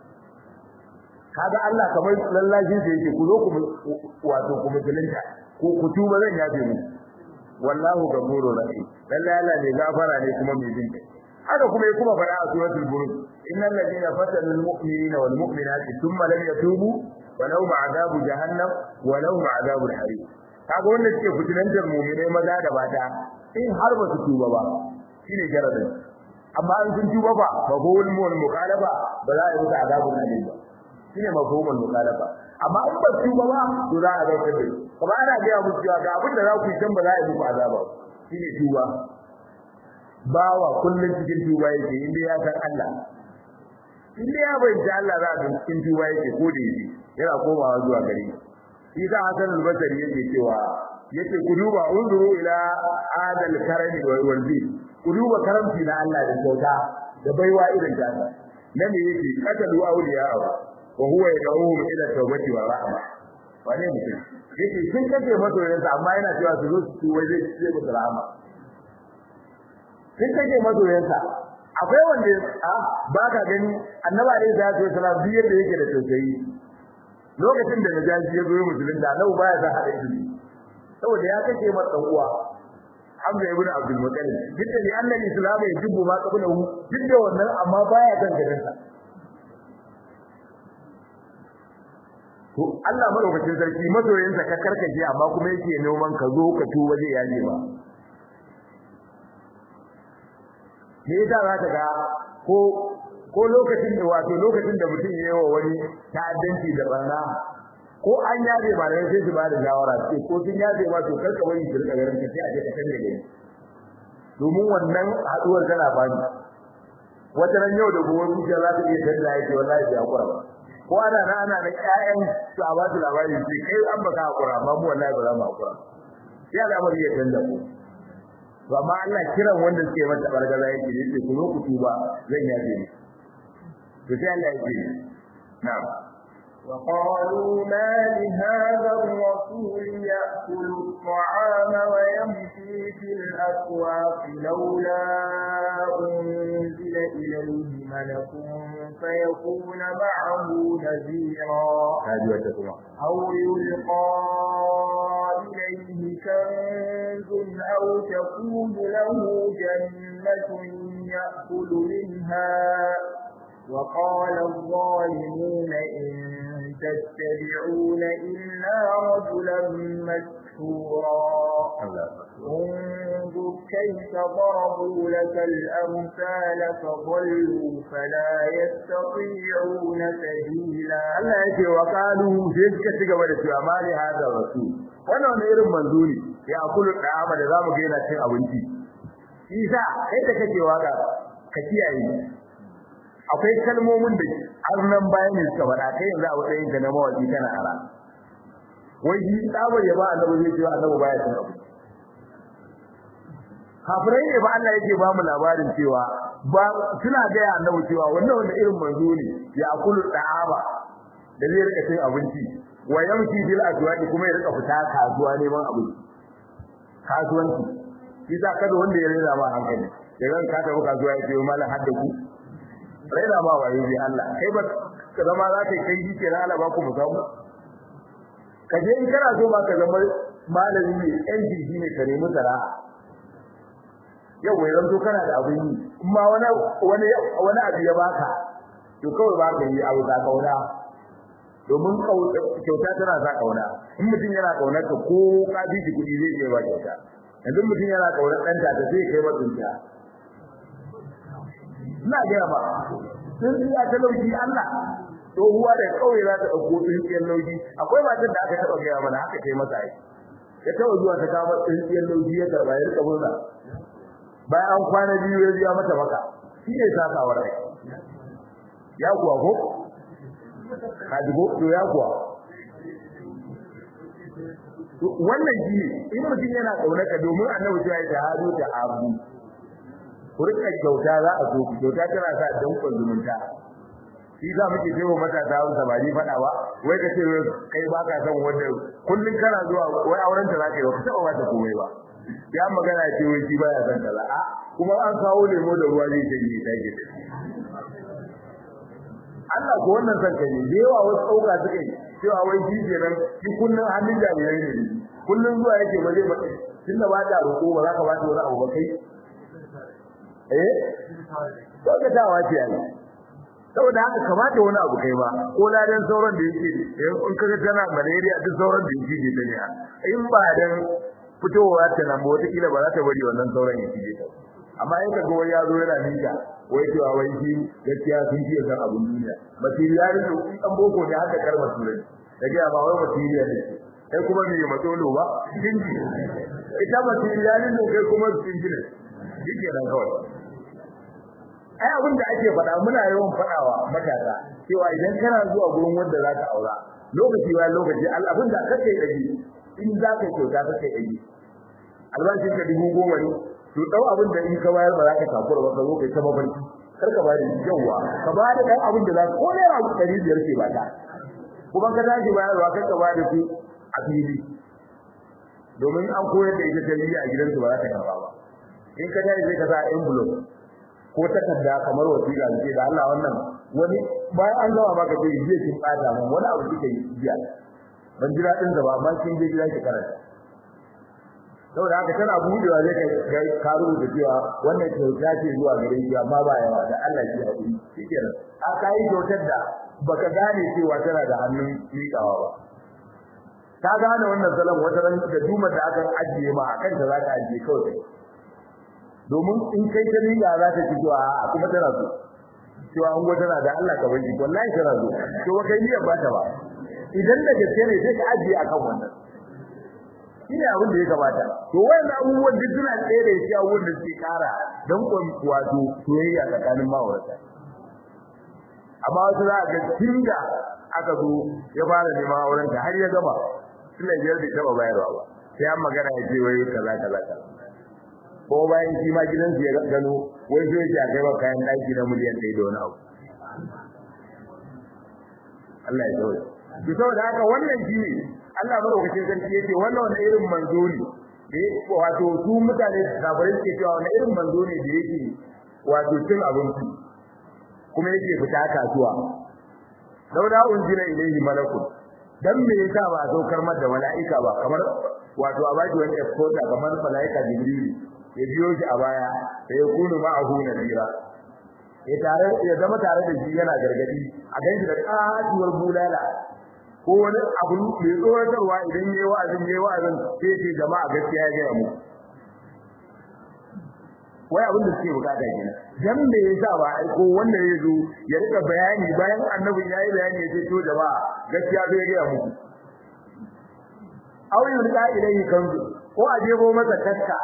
kaga Allah kamar lallajin da yake ku zo ku wato ku musulunta ko ku tuba zan yafe mu wallahu ghafurur rahim lallai Allah ne gafara ne kuma mai jin kai haka kuma ya kuma fara a suratul buruj innal ladina fatanu almu'minina wal mu'minati thumma lam yatubu wa lahum adabu jahannam wa lahum adabul harim kaga wanda suke fitinantar mu'minai maza da mata in har ba su tuba ba shine jaradin amma an sun tuba ba mafhumul mukhalafa ba za a yi musu adabul harim ba shine mafhumul mukhalafa amma in ba su tuba ba to za a ga kace kuma ana ga musu cewa ga abin da za ku yi can ba za a yi muku azaba shine tuba bawa kullun cikin tuba yake inda ya san Allah inda ya bayyana Allah za a cikin tuba yake ko da yake yana komawa zuwa gare shi da Hassan al-Basri yake cewa yace ku duba unzuru ila adal karami wal bil ku duba karamci na Allah da kyauta da baiwa irin ta nan ne yake katalu awliya wa huwa yad'uhum ila tawbati wa rahma wane mutum yake sun kace masoyansa amma yana cewa su zo su tuba zai ce musu rahama sun kace masoyansa akwai wanda a ba ka gani annaba alaihi salatu wasalam duk yadda yake da tausayi lokacin da najashi ya zo musulunta annabi baya sa hada ido saboda ya kace masa dan uwa Hamza ibn Abdul Muttalib duk da annabi Islam ya jibbu ma qablahu duk da wannan amma baya kan gadan sa to Allah madaukakin sarki masoyinsa ka karkace amma kuma yake noman ka zo ka tuba zai yaje ba me yasa za ka ga ko ko lokacin da wato lokacin da mutum yayi wa wani ta'addanci da barna ko an yaje ba da sai su ba da shawara sai ko sun yaje ma to karka bari su rika garin ka sai a je ka canza gari domin wannan haduwar tana bani wata ran yau da gobe zuciya za ta iya canza yake wallahi bai hakura ba ko ana na ana na ƴaƴan su a ba su labari sai kai an baka hakura amma mu wallahi ba za mu hakura sai al'amari ya canza ko to amma Allah kiran wanda suke mata bargaza yake yace ku zo ku tuba zan yaje ni to sai Allah yake na'am وقالوا ما لهذا الرسول يأكل الطعام ويمشي في الأسواق لولا أنزل إليه ملك فيكون معه نذيرا أو يلقى إليه كنز أو تكون له جنة يأكل منها وقال الظالمون إن تتبعون إلا رجلا مسحورا انظر كيف ضربوا لك الأمثال فضلوا فلا يستطيعون سبيلا Allah yake wa qalu sai suka ci gaba da cewa mali hada rasul wannan wani irin manzo ne ya kulu da'ama da zamu ga yana cin abinci isa kai da kake waka ka kiyaye akwai kalmomin da har nan bayan ne suka faɗa kai yanzu a matsayin ka na mawaki kana ara wai shi tsabar ya ba annabi zai cewa annabi baya cin abu kafirai ne ba Allah yake ba mu labarin cewa ba suna ga ya annabi cewa wannan wanda irin manzo ne ya akulu da'aba da zai rika cin abinci wa yamshi bil aswaqi kuma ya rika fita kasuwa neman abinci kasuwanci shi za kada wanda ya rera ma hankali daga ka tafi kasuwa ya ce mallan hadda ku raina ma wayo bi Allah kai ba ka zama za ka kai jike na Allah ba ku musamu ka je in kana so ba ka zama malami ne yan jirgi ne ka nemi sana'a yau wai ranto kana da abin yi amma wani wani wani abu ya baka to kawai ba ka yi abu ka kauna domin kyauta tana sa kauna in mutum yana kaunar ka ko ka bi shi kuɗi zai iya ba kyauta yanzu mutum yana kaunar ɗanta ta sai kai matsinta ina gaya ba sun yi ta lauki Allah tsohuwa da kauye za ta ɗauko tsintsiyar lauki akwai matar da aka taɓa gaya mana haka kai masa aiki ya taɓa zuwa ta kama tsintsiyar lauki ya karɓa ya rika murna bayan an kwana biyu ya biya mata maka shi ne sakawar aiki ya kuwa ko kajibo to ya kuwa wannan shi ne in mutum yana ƙaunaka domin annabi ya yi ta hadu da abu ku rika kyauta za a so ku kyauta tana sa dankon zumunta shi za muke ce wa matasa wanda ba ni faɗa ba wai ka ce kai ba ka san wanda kullun kana zuwa wai auren ta zaka yi ba ka taɓa mata komai ba ya magana ce wai shi baya san kaza a kuma an kawo lemo da ruwa zai ce ni sai ke Allah ko wannan san kai da yawa wasu ɗauka suka yi cewa wai shi kenan shi kullun hannun jami'ai ne kullun zuwa yake ba zai ba tunda ba ta roƙo ba za ka ba ta wani abu ba kai eh to dawa ce ai saboda haka kamata wani abu kai ba ko ladan sauran da yake in kaga tana malaria duk sauran da yake da ne in ba dan fitowa ta nan wata kila ba za ta bari wannan sauran ya fije ta amma in kaga wani ya zo yana nika wai cewa wai shi gaskiya sun fiye san abun duniya material ne in dan boko ne haka karma turai da ga ba wai material ne kai kuma me matsolo ba kinji ita material ne kai kuma kinji ne yake nan kawai ai abin da ake faɗa muna yawan faɗawa matasa cewa idan kana zuwa gurin wanda za ka aura lokaci bayan lokaci abin da kake yi in za ka kyauta kake yi albashin ka dubu goma ne to dau abin da in ka bayar ba za ka takura ba ka zo kai ta mafarki kar ka bada yawa ka bada dan abin da za ka ko naira ɗari biyar ce ba ta kuma ka tashi bayarwa kar ka bada su a fili domin an koyar da ita tarbiyya a gidansu ba za ta karba ba in ka tashi sai ka sa envelope ko takarda kamar wasiƙa ce da Allah wannan wani bayan an gama maka ce jiya kin bata mun wani abu kike yi jiya ban jira din da ba amma kin je gida ki karanta saboda haka tana budewa zai kai ka rubuta cewa wannan kyauta ce zuwa gare ki amma ba yawa da Allah ki haƙuri shikenan a kai kyautar da baka gane cewa tana da hannun miƙawa ba ka gane wannan salon wata ran da dumar da aka ajiye ma akan ta za ka ajiye kawai domin in kai ta miƙa za ta ci cewa a kuma tana so cewa an gwada tana da Allah ka bari wallahi tana so to ba kai niyyar ba ta ba idan da gaske ne sai ka ajiye akan wannan shine abin da ya kamata to wannan abubuwan duk suna tsaye da shi abubuwan da suke kara don kon wato soyayya tsakanin ma'aurata amma wasu za a ga tinga aka zo ya fara neman auren ta har ya gama suna biyar bai taba bayarwa ba sai an magana ya ce wai kaza kaza kaza ko bayan shi ma gidansu ya gano wai sai ya kai wa kayan daki na miliyan ɗaya da wani abu Allah ya tsawo to saboda haka wannan shi ne Allah madaukakin sarki yace wannan wani irin manzo ne da wato su mutane kafirai suke cewa wani irin manzo ne da yake wato cin abinci kuma yake fita kasuwa dauda unzila ilayhi malakun dan me yasa ba a saukar mata mala'ika ba kamar wato a baki wani escorta kamar mala'ika jibril ya biyo shi a baya da ya kunu ma'ahu nadira ya tare ya zama tare da shi yana gargadi a ganshi da katuwar bulala ko wani abu mai tsoratarwa idan yayi wa'azin yayi wa'azin sai ce jama'a gaskiya ya mu wai abin da suke bukata kenan dan me yasa ba ai ko wanda ya zo ya rika bayani bayan annabi yayi bayani ya ce to jama'a gaskiya bai ga mu aw yurda ilayhi kanzu ko a jebo masa taska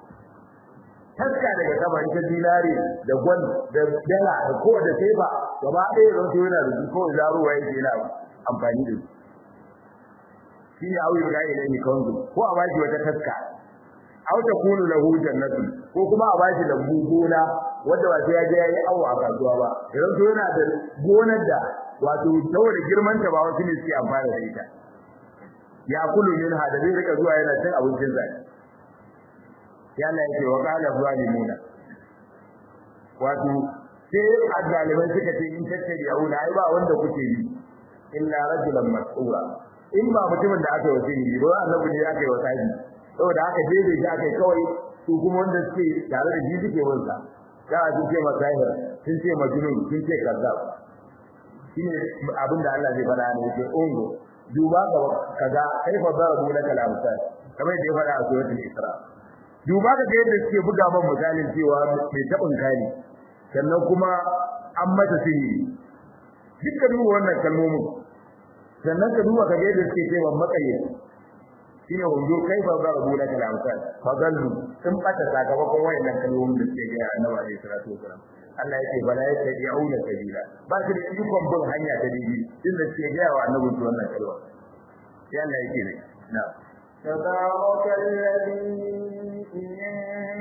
taska daga saman ta dinari da gwal da dala da ko da teba gaba ɗaya zan so yana da su ko zaruwa yake yana amfani da su shi ne auyin ga ilayhi kanzu ko a bashi wata taska aw takunu lahu jannatu ko kuma a bashi da gona wanda ba sai ya je yayi awo a kasuwa ba idan to yana da gonar da wato saboda girman ta ba wasu ne suke amfana da ita ya kulu min hada zai rika zuwa yana cin abincin zai ya Allah yake wa qala zalimuna wato sai azzalimai suka ce in tattabi auna ai ba wanda kuke bi illa rajulan mas'ura in ba mutumin da aka yi wasiri ba annabi ne aka yi wasiri saboda haka daidai shi aka yi kawai su kuma wanda suke tare da shi suke wansa da a sun ce masahir sun ce majnun sun ce kazzab shine abin da Allah zai faɗa ne yake ungo duba ga kaza kai fa darabu laka al-amsal kamar da ya faɗa a suratul isra duba ga yadda suke buga man misalin cewa mai tabin kani sannan kuma an mata sihiri dukkan duba wannan kalmomin sannan ka duba ka ga yadda suke cewa makayyaci shine wanzo kai ba za rabu da kalamkan fadallu sun bata sakamakon wayannan kalmomin da suke ga Annabi alaihi salatu wasalam Allah yake bala yake yauna sabila ba shi da ikon bin hanya ta daidai inda suke ga wa Annabi wannan kalma sai Allah yake ne na تبارك الذي إن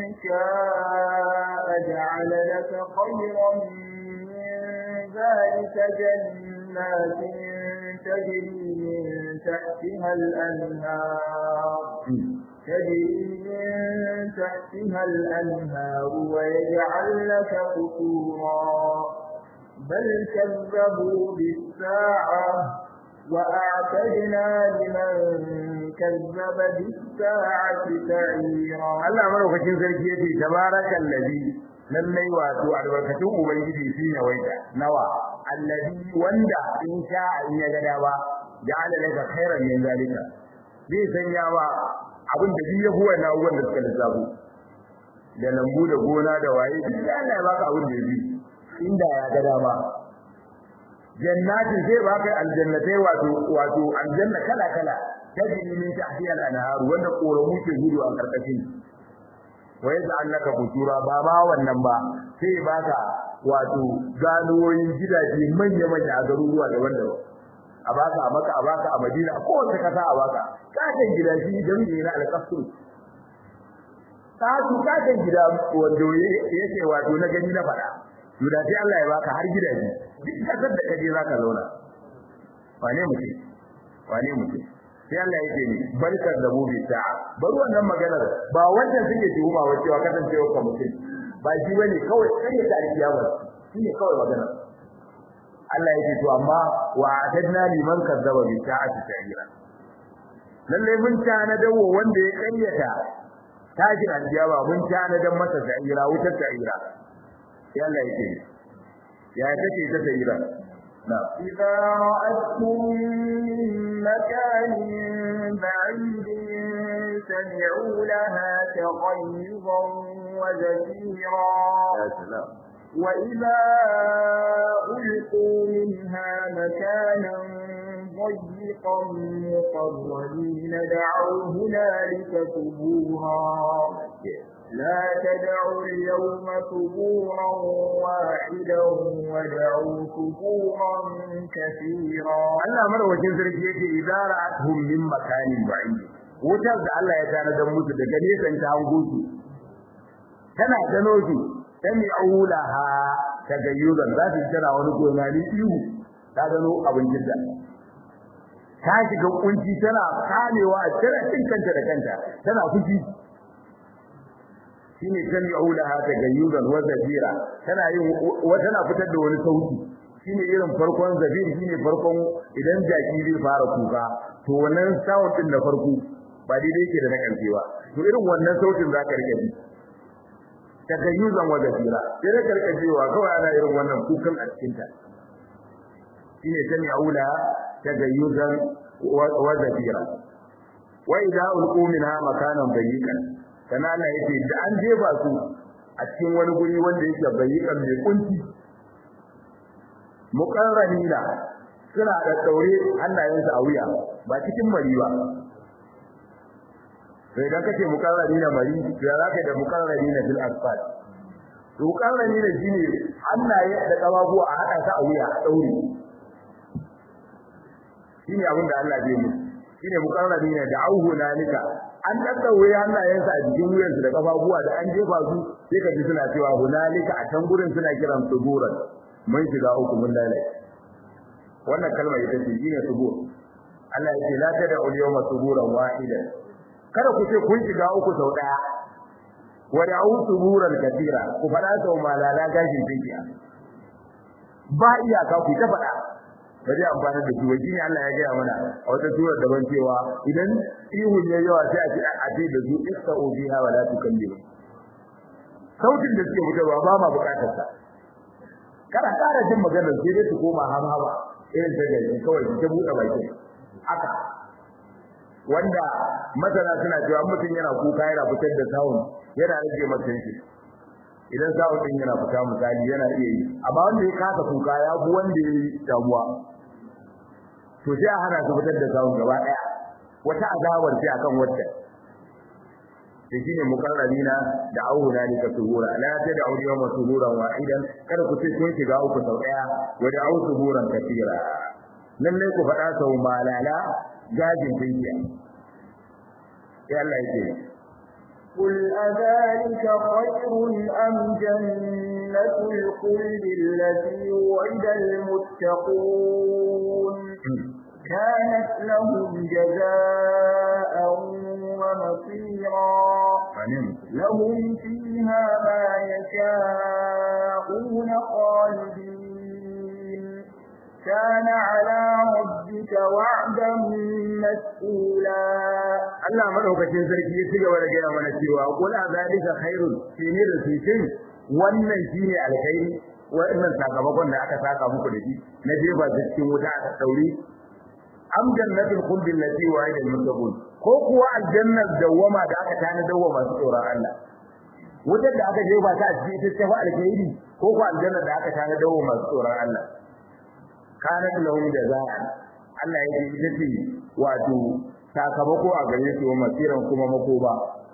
شاء جعل لك خيرا من ذلك جنات تجري من تحتها الأنهار تجري من تحتها الأنهار ويجعل لك قصورا بل كذبوا بالساعة وأعتدنا لمن كذب بالساعة سعيرا Allah madaukakin sarki yace tabarakal ladhi lallai wato albarkatun ubangiji shine waita nawa allazi wanda in sha in ya gada ba ja'ala laka khairan min zalika zai sanya wa abin da duk yafi wannan abubuwan da suka lissafo da lambu da gona da waye duk Allah ya baka abin da yafi inda ya gada ba jannatin zai baka aljannatai wato wato aljanna kala kala tajri min tahtiha al-anhar wanda koramu ke gudu a karkashin wa yaj'al laka qutura ba ma wannan ba sai baka wato ganuwoyin gidaje manya manya a garuruwa daban-daban a baka a maka a baka a madina a kowace kasa a baka katon gida shi jami'i na alƙasur katon katon gida wanda yake wato na gani na faɗa to da sai Allah ya baka har gidaje duk kasar da kaje zaka zauna wane mutum wane mutum sai Allah yake ni barkar da mu bi sa'a bar wannan maganar ba wanda suke tuhuma wa cewa kasancewa ka mutum ba shi bane kawai kare ta alkiyama shine kawai magana Allah yake to amma wa atadna liman kazzaba bi ta'ati ta'ira lalle mun tana dawo wanda ya karyata tashin alkiyama mun tana dan masa ta'ira wutar ta'ira sai Allah yake ya take ta ta'ira نعم إذا رأتهم من مكان بعيد سمعوا لها تغيظا وزفيرا يا سلام وإذا ألقوا منها مكانا ضيقا مقرنين دعوا هنالك ثبورا لا تدعوا اليوم ثبورا واحدا ودعوا ثبورا كثيرا Allah madawacin sarki yake idza ra'atuhum min makanin ba'id wutar da Allah ya tana dan musu daga nesan ta hango su tana gano su sami aulaha tagayyuzan za su tana wani gona ni ihu ta gano abin jirga ta shiga kunci tana kamewa tana cin kanta da kanta tana fushi shine sami aulaha tagayyuzan wa zafira tana yin tana fitar da wani sauti shine irin farkon zafir shine farkon idan jaki zai fara kuka to wannan sound din da farko ba daidai yake da na karshe ba to irin wannan sautin zaka rike ji tagayyuzan wa zafira sai da karkacewa kawai ana irin wannan kukan a cikin ta shine sami aula tagayyuzan wa zafira wa idza ulqu minha makanan bayyikan kana Allah yake da an jefa su a cikin wani guri wanda yake bayyikan mai kunci muqarranina suna da daure hannayensu a wuya ba cikin mari ba sai dan kace muqarranina mari ya zaka da muqarranina fil asfal to muqarranina shine hannaye da kafafu a hada ta a wuya a daure shine abin da Allah zai musu shine muqarranina da auhu nalika an daddaure hannayensu a jikin wuyansu da kafafuwa da an jefa su sai ka ji suna cewa hunalika a can gurin suna kiran suburan mun shiga uku mun lalace wannan kalmar ita ce shine subur Allah ya ce la tada ul yawma suburan wahidan kada ku ce kun shiga uku sau daya wa da'u suburan katira ku fada sau malala gashin tinkiya ba iyaka ku ta fada ba zai amfana da shi wajen Allah ya gaya mana a wata surar daban cewa idan ihun ya yawa sai a ce a ce da su ista'u biha wa la tukallimu sautin da suke fitarwa ba ma bukatar sa kana ƙara jin maganar sai dai su koma hamhama irin ta gari kawai ta buɗe baki haka wanda masana suna cewa mutum yana kuka yana fitar da sound yana rage masa shi idan sound din yana fita misali yana iya yi amma wanda ya kasa kuka ya bu wanda ya yi damuwa to sai a hana su fitar da sound gaba ɗaya wata azabar sai akan wata da shine mukarrabina da auhuna ne ka suhura la ta da auliya ma suhuran wahidan kada ku ce kun shiga uku sau daya wa da au suhuran kafira lalle ku faɗa sau malala gajin tinkiya sai Allah yake قل أذلك خير أم جنة الخلد التي وعد المتقون كانت لهم جزاء ومصيرا لهم فيها ما يشاءون خالدين كان على ربك وعدا مسئولا Allah madaukakin sarki ya cigaba da gaya mana cewa qul azalika khairun shine da su shin wannan shine alkhairi wannan sakamakon da aka saka muku da shi na jefa cikin wuta aka daure am jannatul khuldi allati wa'ida al-muttaqun ko kuwa aljannar dawama da aka tana dawama masu tsoron Allah wutar da aka jefa ta a cikin ita ce fa alkhairi ko kuwa aljannar da aka tana dawama masu tsoron Allah kanat lahum jazaa Allah ya ce ita ce wato sakamako a gare su masiran kuma makoba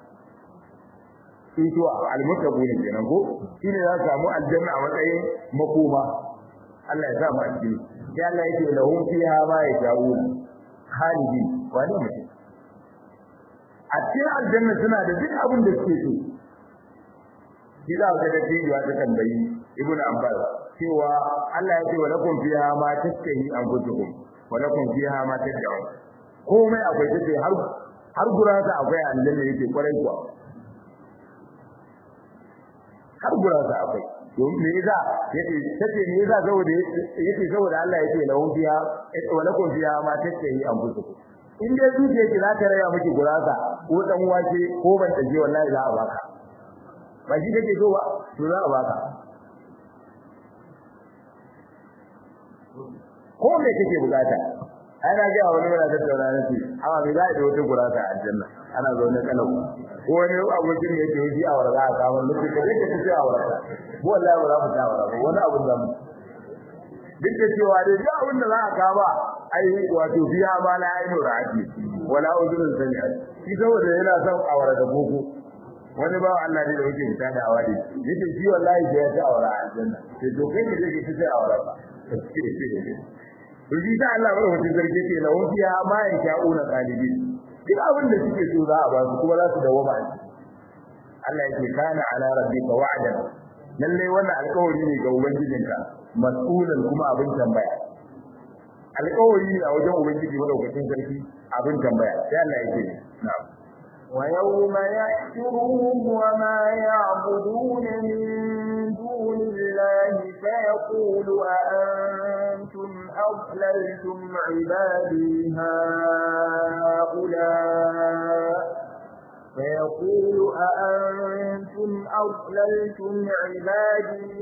sun to al-muttaqun kenan ko shine za su samu aljanna a matsayin makoma Allah ya sa mu a cikin sai Allah yake lahum fiha ma yasha'un khalidin wani mutum a cikin aljanna suna da duk abin da suke so shi za ka ga tijuwa ta tambayi ibnu abbas cewa Allah ya ce wa lakum fiha ma tastahi anfusukum wa lakum fiha ma tad'un komai akwai take har har gurata akwai aljanna yake kwarai kuwa har gurasa akwai to me yasa yace tace me yasa saboda yace saboda Allah yace lahu biya wa lakum biya ma tace yi an busu in dai zuciya ki za ta raya miki gurasa ko dan wake ko ban taje wallahi za a baka ba shi kake so ba to za a baka ko me kake bukata ana ga wani yana tattauna na ce amma me za a da wata gurasa a aljanna ana zaune kalau ko wani abokin da yake yi a warga a kamar mutum ka je ka ci a warga ko wallahi ba za mu ta warga wani abun da mu duk da cewa dai duk abin da za a kama ai wato biya ma la ainu ra'ati wala udrun sami'at shi saboda yana son a warga boko wani ba Allah ne da yake fita da awadi yace shi wallahi da ya ta awara aljanna sai to kai ka je ka ci a warga Rubi ta Allah ba mutum zarge ke na wufiya ma ya sha'una qalibin duk abin da suke so za a ba su kuma za su dawo ba Allah yake kana ala rabbika wa'dan lalle wannan alƙawari ne ga ubangijinka mas'ulan kuma abin tambaya alƙawari ne a wajen ubangiji madaukakin sarki abin tambaya sai Allah yake na'am ويوم يحشرهم وما يعبدون من دون الله فيقول أأنتم أضللتم عبادي هؤلاء فيقول أأنتم أضللتم عبادي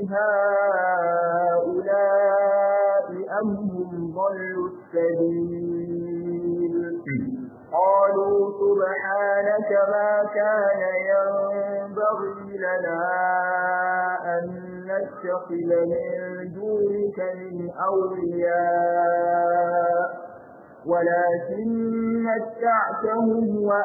هؤلاء أم هم ضلوا السبيل قالوا سبحانك ما كان ينبغي لنا أن نتخذ من دونك من أولياء ولكن متعتهم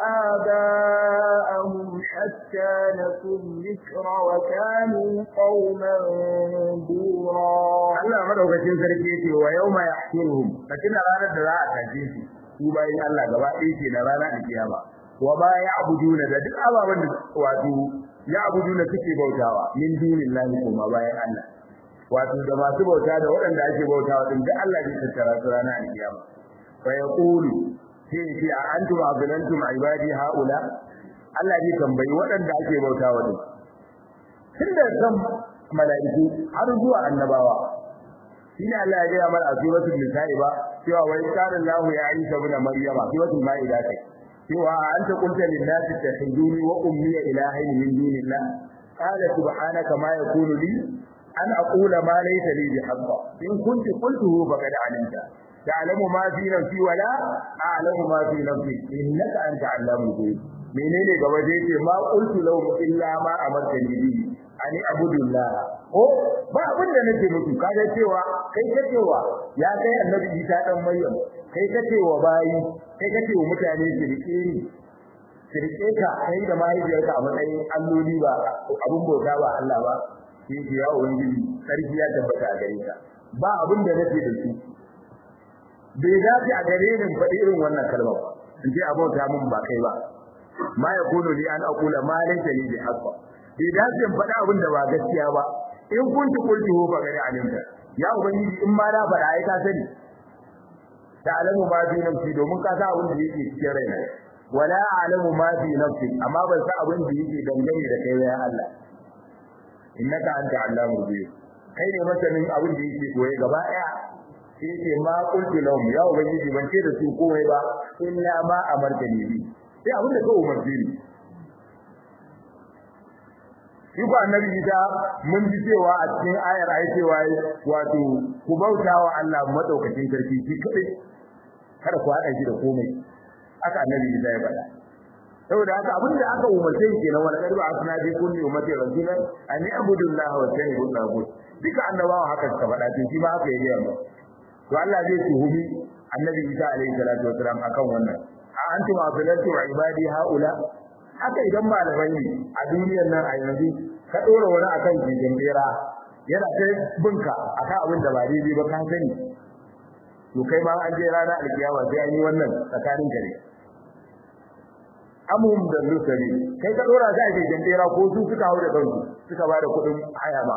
وآباءهم حتى نسوا الذكر وكانوا قوما بورا Allah madaukakin sarki yake wa yauma yahsuruhum lakin ranar da za a tafi su su bayin Allah gaba ɗaya ke na ranar alkiyama wa ma ya'buduna da duk ababen da wato ya'buduna suke bautawa min dunillahi kuma bayan Allah wato da masu bauta da waɗanda ake bautawa din duk Allah zai tattara su ranar alkiyama fa yaqulu sai ce a antum azlantum ibadi haula Allah zai tambayi waɗanda ake bautawa din tunda kan mala'iku har zuwa annabawa shine Allah ya gaya mana a suratul nisa'i ba cewa wa qala Allahu ya Isa ibn Maryama suratul Ma'idah kai cewa anta qulta lin nasi takhuduni wa ummi ilahayn min dunillah qala subhanaka ma yakunu li an aqula ma laysa li bihaqq in kunti qultuhu faqad alimta ta'lamu ma fi nafsi wa la a'lamu ma fi nafsi innaka anta 'allamul ghuyub menene gaba zai ce ma qultu lahum illa ma amartani bihi ani abudullah ko ba abin da nake muku kaga cewa kai ka cewa ya kai annabi Isa dan Maryam kai ka cewa bayi kai ka cewa mutane su rike ni su rike ka kai da mahaifiyarka a matsayin alloli ba abun bauta ba Allah ba sai ki ya ubangiji sarki ya tabbata a gare ka ba abin da nake da su bai dace a gare ni faɗi irin wannan kalma ba in ce abota mun ba kai ba ma yakunu li an aqula ma laysa li bi haqq bai dace in faɗa abin da ba gaskiya ba in kunti kulti ho ba gari alimta ya ubangiji in ma na faɗa ai ka sani ta alamu ma fi nafsi domin ka sa abin da yake cikin raina wala alamu ma fi nafsi amma ban sa abin da yake dangane da kai ya Allah innaka anta allamul ghuyub kai ne masanin abin da yake koyi gaba daya sai yake ma kulti lahum ya ubangiji ban ce da su komai ba illa ma amartani bi sai abin da ka umarce ni shi ko annabi Isa mun ji cewa a cikin ayar ayi cewa wato ku bautawa Allah madaukakin sarki shi kadai kada ku hada shi da komai aka annabi Isa ya faɗa saboda haka abin da aka umarce shi kenan wala karba asna bi kulli ummati rasulan an ya'budu Allah wa yajtanibu tagut duka annabawa haka suka faɗa to shi ma haka ya gaya mu to Allah zai tuhumi annabi Isa alaihi salatu wasalam akan wannan a antum afilatu ibadi haula haka idan malamai ne a duniyar nan a yanzu ka dora wani akan jijin bera yana ta binka akan abin da ba daidai ba ka sani to kai ma an je rana alkiyama sai an yi wannan tsakanin gare amhum da lusari kai ka dora shi a jijin bera ko su suka hau da kansu suka ba da kuɗin haya ba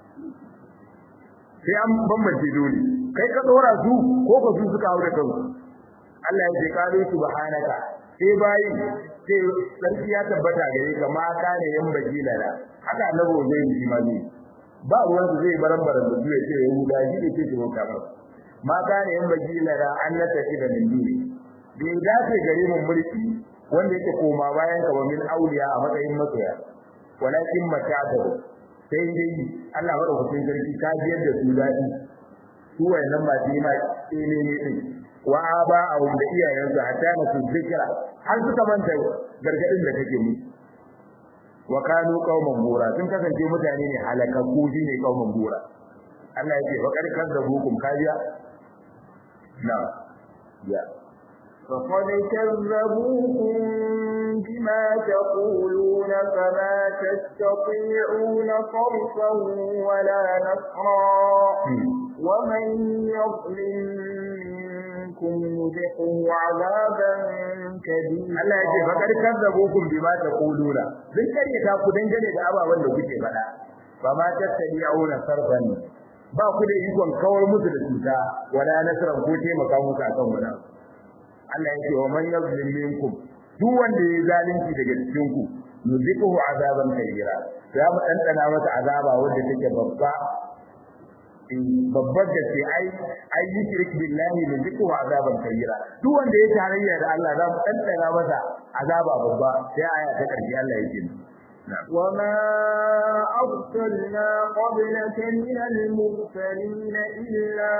sai an bambance dole kai ka dora su ko ka su suka hau da kansu Allah ya ce kalu subhanaka sai bayin sai sarki ya tabbata gare ka ma kana yan bagila da haka annabi zai yi ma ne ba ruwan su zai baran baran da ya ce yahuda shi ne ke shigo kamar ma kana yan bagila da an na tafi da min duni bai dace gare mun mulki wanda yake koma bayan ka ba min auliya a matsayin masoya walakin mata'atu sai dai Allah madaukakin sarki ka biyar da su dadi su wayannan ba su yi ma ne ne din wa aba a wanda iyayensu hatta na su zikira har suka manta gargadin da kake mu wa kanu qauman bura sun kasance mutane ne halakakku shine qauman bura Allah yake wa karkar da hukum kajiya na ya فقد كذبوكم بما تقولون فما تستطيعون صرفا ولا نصرا ومن يظلم منكم نذقه عذابا كبيرا Allah ya ce fakar kazzabukum bima taquluna sun karyata ku dangane da ababen da kuke faɗa ba ma tattabi'una sarfan ba ku da ikon kawar musu da cuta wala nasran ko taimaka musu akan wannan Allah ya ce wa man yazlim minkum duk wanda ya zalunci daga cikin ku nuziquhu azaban kabira za mu dandana masa azaba wanda take babba babbar da ce ai ai yushrik billahi nuziquhu azaban kabira duk wanda ya tarayya da Allah za mu dandana masa azaba babba sai aya ta karshe Allah ya ce وما أرسلنا قبلك من المرسلين إلا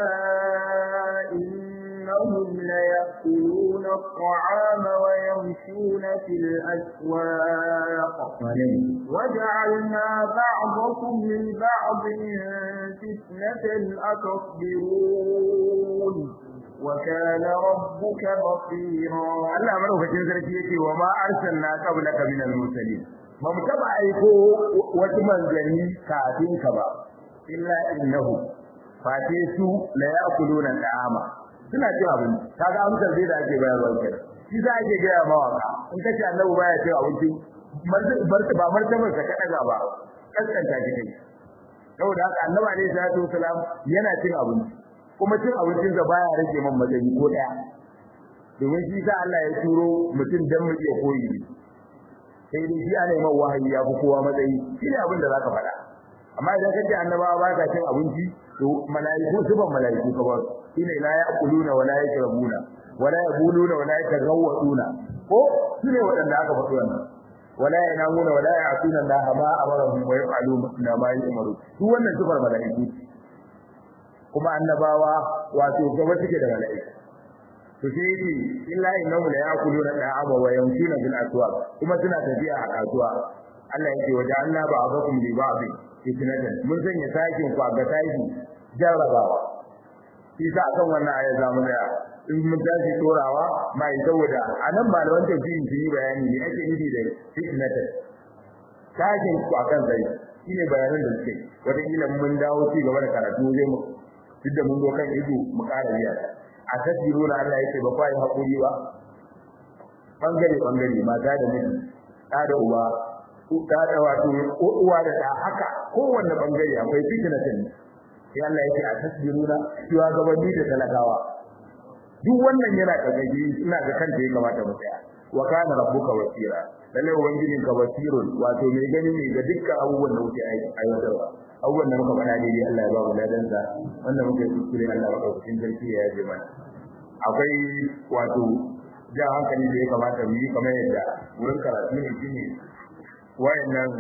إنهم ليأكلون الطعام ويمشون في الأسواق وجعلنا بعضكم لبعض فتنة أتصبرون وكان ربك بصيرا Allah madaukakin sarki yake wa ma arsalna qablaka min al-mursalin ba mu taba aiko wasu manzanni kafin ka ba illa innahu fate su la ya'kuluna ta'ama suna cin abinci kaga amsar zai da ake bayarwa kenan shi za a ke gaya mawaka in kace annabi baya cin abinci barka ba martabar ka kada ba kaskanta shi kai saboda haka annabi alaihi salatu wasalam yana cin abinci kuma cin abincin sa baya rage man matsayi ko daya domin shi sa Allah ya turo mutum dan mu iya koyi sai dai shi ana yi man wahayi ya fi kowa matsayi shi ne abin da zaka faɗa amma idan kace annabawa ba ka cin abinci to malaiku suban malaiku ka ba shine la yaquluna wala yashrabuna wala yaquluna wala yatagawwaduna ko shine wadanda aka faɗi wannan wala yanamuna wala ya'tuna Allah ma amarahum wa yaf'aluna ma yu'maru duk wannan sifar malaiku kuma annabawa wato gaba suke da malaiku to sai yake illa innahu la yaquluna da'ama wa yamshuna bil aswaq kuma suna tafiya a kasuwa Allah yake waje Allah ba abakum li ba'd fitnatan mun sanya sakin ku ga taki jarrabawa shi sa akan wannan aya za mu tsaya in mun tashi torawa mai saboda anan malaman tafsirin sun yi bayani ne ake nufi da fitnatan sakin ku akan sai shine bayanan da suke wata kila mun dawo ci gaba da karatu zai mu duk da mun zo kan ido mu ƙara biya a tasbiruna Allah yake ba kwai hakuri ba bangare bangare mata da miji da da uwa da da wato uwa da da haka kowanne bangare akwai fitnatin sai Allah yake a tasbiruna cewa gabanni da talakawa duk wannan yana kagaji ina ga kanta ya kamata mu tsaya wa kana rabbuka wasira lalle ubangijin ka wasirun wato mai gani ne ga dukkan abubuwan da kuke aiwatarwa abubuwan da muka faɗa daidai Allah ya ba mu ladan sa wannan muke kuskure Allah ya ba cikin sarki ya yaje mana akwai wato ja hankali da ya kamata mu yi kamar yadda wurin karatu ne shine wayannan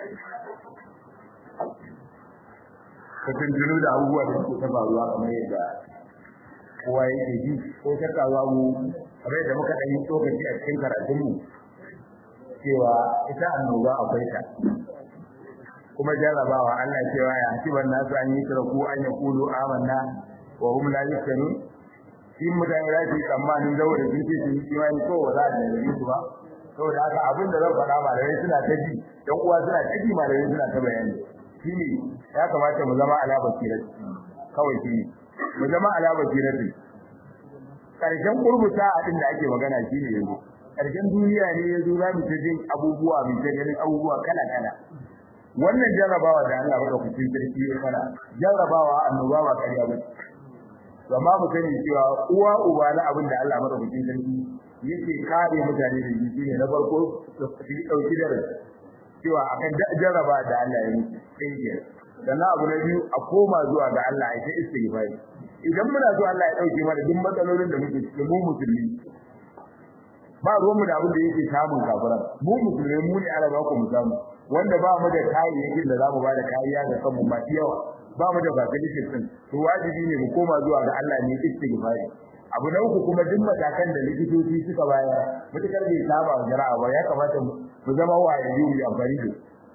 katintunu da abubuwa da suke faruwa kamar yadda kowa yake ji ko shakka babu kamar yadda muka ɗan yi tsokaci a cikin karatunmu cewa ita annoba akwai ta kuma jarrabawa Allah cewa ya hasiban nasu an yi taraku an ya kulu amanna wa hum la yuftanu shi mutane za su yi tsammanin zawo da sun ce sun yi imani ko ba za a nemi su ba saboda haka abin da zan faɗa malamai suna ta ji ɗan uwa suna ta ji malamai suna ta bayani shi ne ya kamata mu zama ala basirati kawai shi ne mu zama ala basirati karshen kurbuta a din da ake magana shi ne yanzu karshen duniya ne yanzu za mu ta jin abubuwa mu ta ganin abubuwa kala kala wannan jarrabawa da Allah bada kucin sarki ya fara jarrabawa annoba ba kariya ba amma mu sani cewa uwa uba na abin da Allah bada kucin sarki yake kare mutane da shi ne na farko su dauki da cewa akan jarraba da Allah ya yi sai sannan abu na biyu a koma zuwa ga Allah ya ta istighfari idan muna so Allah ya dauke mana duk matsalolin da muke cikin mu musulmi ba ruwan mu da abin da yake samun kafiran mu musulmi mu ne Allah ba ku mu samu wanda ba mu da kayayyakin da zamu ba da kariya ga kanmu ma yawa ba mu da facilities din to wajibi ne mu koma zuwa ga Allah ne istighfari abu na uku kuma duk matakan da likitoci suka bayar mutakar bai saba wa jara'a ba ya kamata mu zama wayayi mu amfani da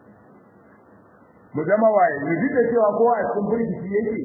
mu zama wayayi duk da cewa kowa a cikin burgici yake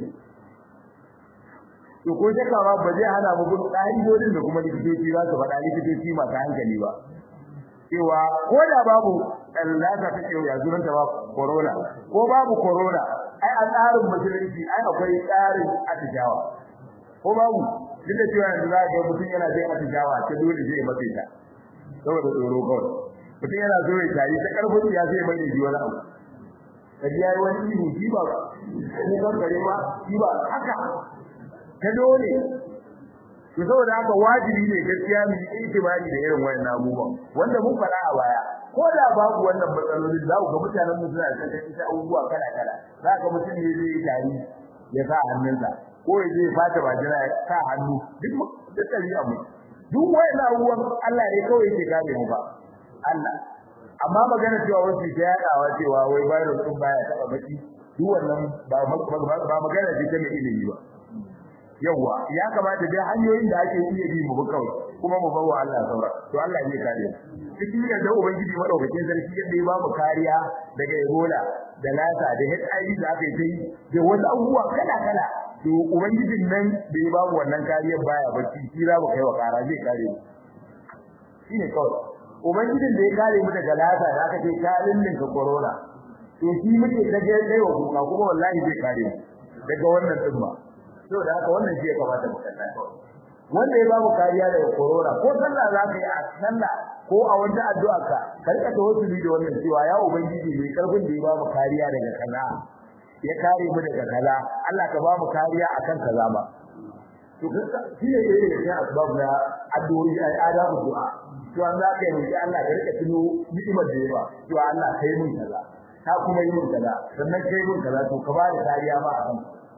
to ko shakka ba ba zai hana mu bin ƙa'idodin da kuma likitoci za su faɗa likitoci masu hankali ba cewa ko da babu lasa ta ce ya zuran ta ba corona ko babu corona ai a tsarin musulunci ai akwai tsarin atijawa ko babu duk da cewa yanzu za ga mutum yana jin atijawa ta dole zai mace ta saboda tsoro kawai mutum yana so ya tayi ta karfin ya zai mai ji wani abu kaji yayi wani ihu shi ba ko kan gare ba shi ba haka ta dole to saboda haka wajibi ne gaskiya mu yi itibari da irin wannan abubuwan wanda mun fara a baya ko da babu wannan matsalolin za ku ga mutanen mu suna da ita abubuwa kala kala za ka mutum ne zai yi tari ya sa hannunsa ko ya je fata bajira ya sa hannu duk duk ɗabi'a mu duk wayannan abubuwan Allah ne kawai yake kare mu ba Allah amma magana cewa wasu ta yadawa cewa wai virus din baya taba baki duk wannan ba ba magana ce ta mai ilimi ba yawa ya kamata dai hanyoyin da ake iya bi mu kawai kuma mu bawa Allah saura to Allah ne kare cikin da da ubangiji madaukakin sarki yadda ya ba mu kariya daga Ebola da lasa da HIV da aka yi da wasu abubuwa kala kala to ubangijin nan da ya ba mu wannan kariyar baya bacci shi za mu kai wa kara zai kare mu shine kawai ubangijin da ya kare mu daga lasa da aka ce kalin ninka corona to shi muke daga kai wa kuka kuma wallahi zai kare mu daga wannan tsumma saboda haka wannan shi ya kamata mu kalla wanda ya babu kariya daga corona ko sallah za ka yi a sallah ko a wata addu'a ka ka rika tawassuli da wannan cewa ya ubangiji mai karfin da ya bamu kariya daga kaza ya kare mu daga kaza Allah ka bamu kariya akan kaza ba to shi ne da yake asbab na addu'o'i ai adabu du'a to an za ka yi Allah ka rika tuno ni'imar da ya ba to Allah kai mun kaza ka kuma yi mun kaza sannan kai mun kaza to ka ba da kariya ba akan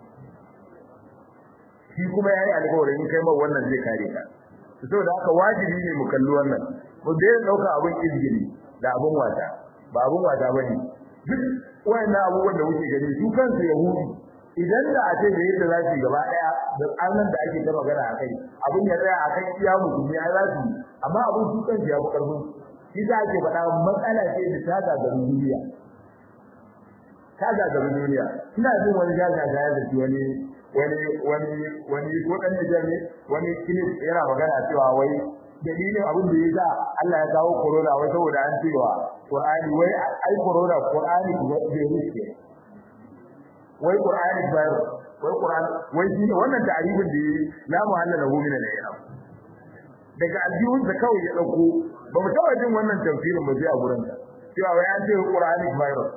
shi kuma yayi alƙawarin in kai ma wannan zai kare ka saboda haka wajibi ne mu kalli wannan mu dai dauka abin izgiri da abin wata ba abin wata bane duk wayannan abubuwan da muke gani su kansu yahudi idan da a ce da yadda za su gaba daya da annan da ake ta magana akai abin ya tsaya akan iya musulmi ya za su amma abin su kansu ya fi karfin shi za ake faɗa matsala ce da ta gagarin duniya ta gagarin duniya ina jin wani jajaja ya zaci wani wani wani wani ko dan da ne wani kilif yana magana cewa wai dalilin abin da yasa Allah ya kawo corona wai saboda an cewa Qur'ani wai ai corona Qur'ani ko bai riske wai Qur'ani ba wai Qur'ani wai shi wannan ta'arifin da yi la muhalla lahu min al-i'rab daga aljihun da kawai ya dauko ba mu taba jin wannan tafsirin ba sai a gurin ta cewa wai an ce Qur'ani virus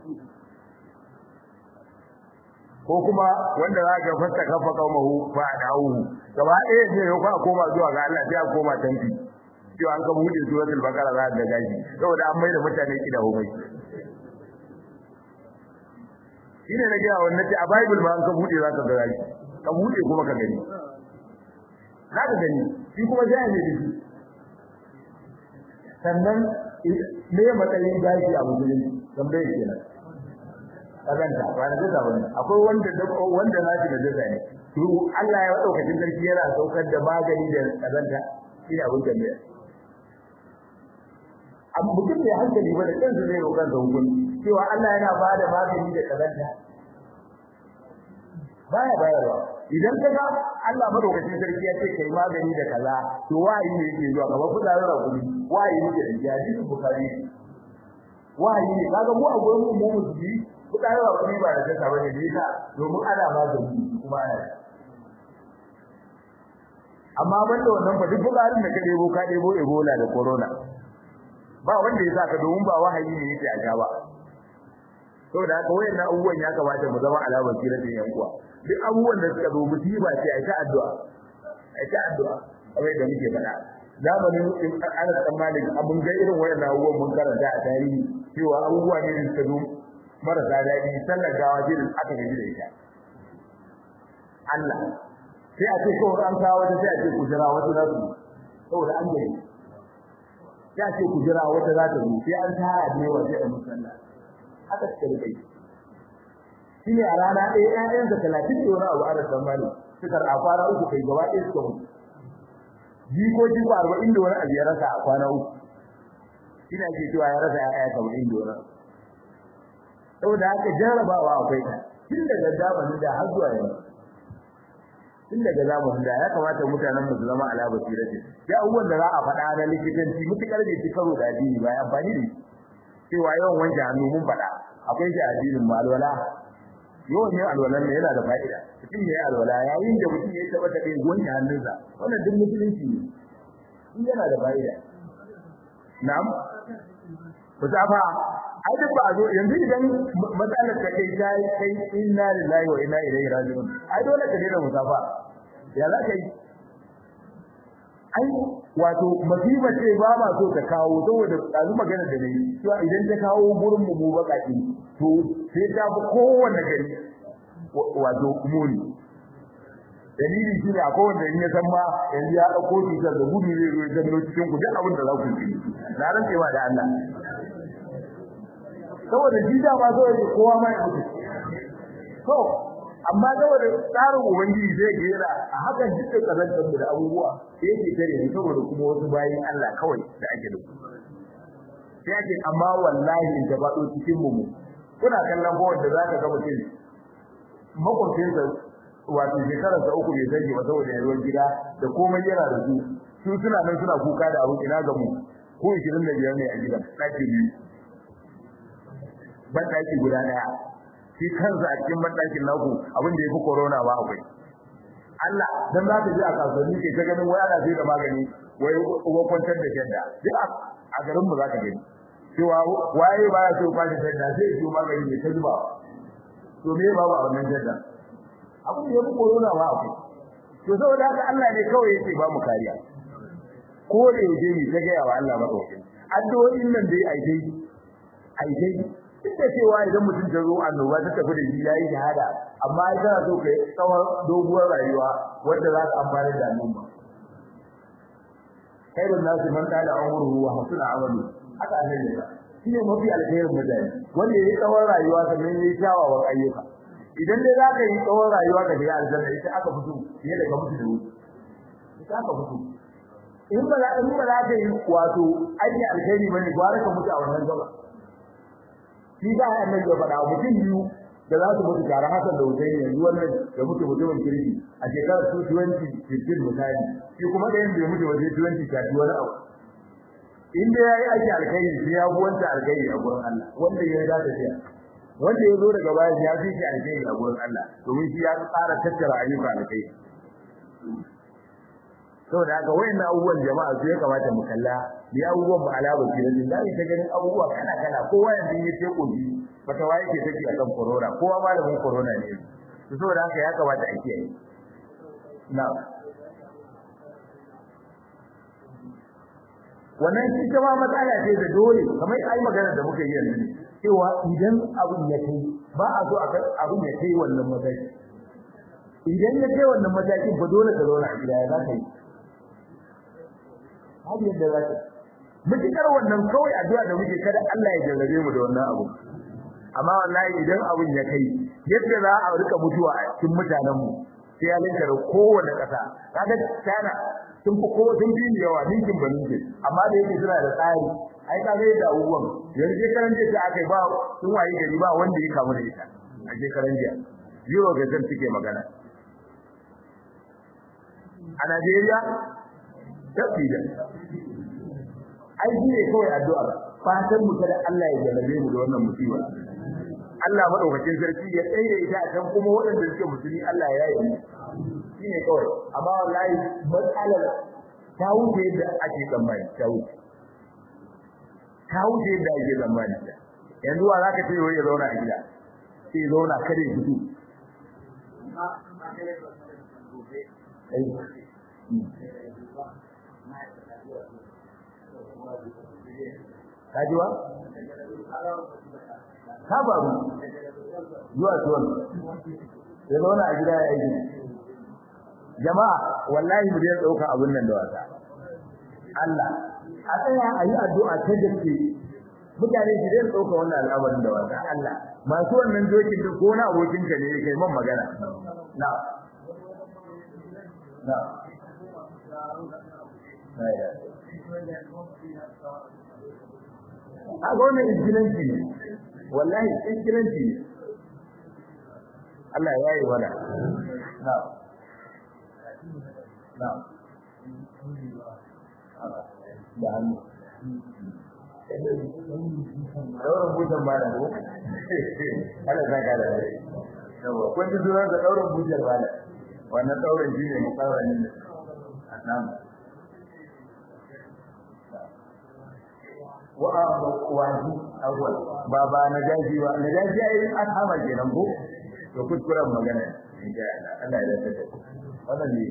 ko kuma wanda za ka fasta kafa kaumahu fa da'uhu gaba ɗaya ne ya kuma koma zuwa ga Allah sai a koma tanti cewa an ka bude suratul baqara za ka gaji saboda an maida mutane kida homai shine na gaya wannan ce a bible ma an ka bude za ka ga gaji ka bude kuma ka gani za ka gani shi kuma sai ne dashi sannan me matsayin gashi a musulunci tambaye kenan kazanta ba na gaza bane akwai wanda wanda nashi da gaza ne to Allah ya daukakin sarki yana saukar da magani da kazanta shi abin da ne amma mutum ne hankali ba da kansa zai roƙar da hukun cewa Allah yana ba da magani da kazanta baya bayarwa idan kaga Allah madaukakin sarki ya ce kai magani da kaza to wayi ne yake zuwa kamar kudarin rakumi wayi ne da hadisi bukari wayi ne kaga mu a gurin mu mu musulmi kudayen rakumi ba da jasa bane ne ta domin ana magani kuma ana amma banda wannan fa duk bukarin da ka debo ka debo ebola da corona ba wanda ya saka domin ba wahayi ne yake a gaba saboda haka wayannan abubuwan ya kamata mu zama alamar kira da yan uwa duk abubuwan da suka zo musiba ce a ta addu'a a ta addu'a kamar yadda muke faɗa zamanin Anas dan Malik abun ga irin wayannan abubuwan mun karanta a tarihi cewa abubuwa ne da suka zo marasa daɗi sallar gawa ce da aka gaji da ita Allah sai a ce kawai an kawo wata sai a ce ku jira wata za su saboda an gani sai a ce ku jira wata za ta zo sai an tara ne wa sai a musalla haka suka rike shi ne a rana ɗaya ƴaƴansa talatin da wani abu a rasan mali suka a kwana uku kai gaba ɗaya suka mutu jikoki ko arba'in da wani abu ya rasa a kwana uku shi ne ake cewa ya rasa ƴaƴa saba'in da wani saboda haka jarrabawa akwai ta tun daga zamanin da har zuwa yanzu tun daga zamanin da ya kamata mutanen mu su zama ala basirati ya abubuwan da za a faɗa na likitanci mutukar bai ci karo da addini ba ya amfani da cewa yawan wanke hannu mun faɗa akwai shi addinin mu alwala yawan yin alwalan ne yana da fa'ida mutum ya yi alwala yayin da mutum ya taɓa taɓe wanke hannunsa wannan duk musulunci ne in yana da fa'ida na'am ku tafa ai duk ba a zo yanzu idan matsalar ka kai ta kai inna lillahi wa inna ilaihi raji'un ai dole ka daina musafa ya za ka yi ai wato masifa ce ba ma so ta kawo saboda ɗazu magana da nayi cewa idan ta kawo gurin mu mu baƙaƙi to sai ta fi kowanne gari wato muni dalili shi ne akwai wanda in ya san ma yanzu ya ɗauko cutar da gudu zai zo ya zanno cikin ku duk abin da za ku yi na rantsewa da Allah saboda shi da ba zai yi kowa mai mutu to amma saboda tsarin ubangiji zai gera a hakan dukkan kazantar da abubuwa sai yake tare ne saboda kuma wasu bayin Allah kawai da ake da sai ake amma wallahi in ta faɗo cikin mu kuna kallon ko wanda zaka ga mutum makwabcin sa wato shekarar sa uku bai sani ba saboda yaruwar gida da komai yana da su su suna nan suna kuka da abu ina ga mu ko 25 ne a gidan ɗaki biyu bandaki guda daya shi kansa a cikin bandakin naku abin da yafi corona ba akwai Allah dan za ka ji a kasuwanni ke ta ganin wai ana sai da magani wai uwa kwantar da shadda duk a garin mu za ka gani cewa waye baya so kwashi shadda sai ya magani ne ta zuba to me ba ba wannan shadda abin da yafi corona ba akwai to saboda haka Allah ne kawai yake ba mu kariya ko da yaje ni ta ga yawa Allah maka addu'o'in nan dai ai dai ai dai duk da cewa idan mutum ta zo annoba ta tafi da shi yayi shahada amma ai kana so kai tsawon doguwar rayuwa wanda za ka amfana da al'umma khairun nasi man qala umruhu wa hasuna amalu haka annabi ya shine mafi alkhairin mutane wanda yayi tsawon rayuwa sannan yayi kyawawan ayyuka idan dai za ka yi tsawon rayuwa ka shiga aljanna ita aka fito fiye da ka mutu da wuri ita aka fito in ba za in ba za ka yi wato aiki alkhairi bane gwara ka mutu a wannan gaba shi da annabi ya faɗa mutum biyu da za su mutu tare hakan da wutai yanzu wannan da mutu mutumin kirki a shekarar 2015 misali shi kuma da yanzu ya mutu waje 20 ta wani abu in da yayi aiki alkhairi shi ya bi wanda alkhairi a gurin Allah wanda ya da tafiya wanda ya zo daga baya ya fi shi alkhairi a gurin Allah domin shi ya tsara tattara ayyuka alkhairi saboda haka wayannan abubuwan jama'a su ya kamata mu kalla bi abubuwan mu ala basira din da ta ganin abubuwa kana kana kowa yanzu ya ce kobi bata waye ke take akan corona kowa malamin corona ne to saboda haka ya kamata a kiyaye na wannan shi kuma matsala ce da dole kamar ai magana da muka yi yanzu cewa idan abin ya kai ba a so abin ya kai wannan mataki idan ya kai wannan matakin ba dole ka zauna a gida ya za ka yi babu yadda za ka mutukar wannan kawai addu'a da muke kada Allah ya jarrabe mu da wannan abu amma wallahi idan abun ya kai yadda za a rika mutuwa a cikin mutanen mu sai ya linka da kowanne kasa kaga tana sun fi kowa sun fi yawa ninkin ba ninkin amma da yake suna da tsari ai ka ga yadda abubuwan yanzu shekaran jiya ta aka ba sun waye gari ba wanda ya kamu da ita a shekaran jiya zero ga zan suke magana a Najeriya tabbida ai shi ne kawai addu'a fatan mu kada Allah ya jarabe mu da wannan musiba Allah madaukakin sarki ya tsaye ita a kan kuma waɗanda suke musulmi Allah ya yi shi ne kawai amma wallahi matsalar ta wuce yadda ake tsammani ta wuce ta wuce yadda ake tsammani yanzu wa zaka ce ya zauna a gida sai ya zauna kada ya fito kajiwa ka faru zuwa tuwon ya zauna a gida ya aiki jama'a wallahi mu dai dauka abun nan da wasa Allah a tsaya a yi addu'a ta gaske mutane su dai dauka wannan al'amarin da wasa Allah masu wannan dokin da ko na abokin ka ne kai man magana na na a ga wannan izgilanci ne wallahi izgilanci ne Allah ya yi mana na na da hannu daurin bujan ba da ko Allah zaka da rai yawa kun ji zuwa da daurin bujan ba da wannan daurin shi ne mukawarin nan wa wahi awwal baba na jaji wa na jaji ai an hama kenan ko to kuskuren magana insha Allah Allah ya dace wannan ne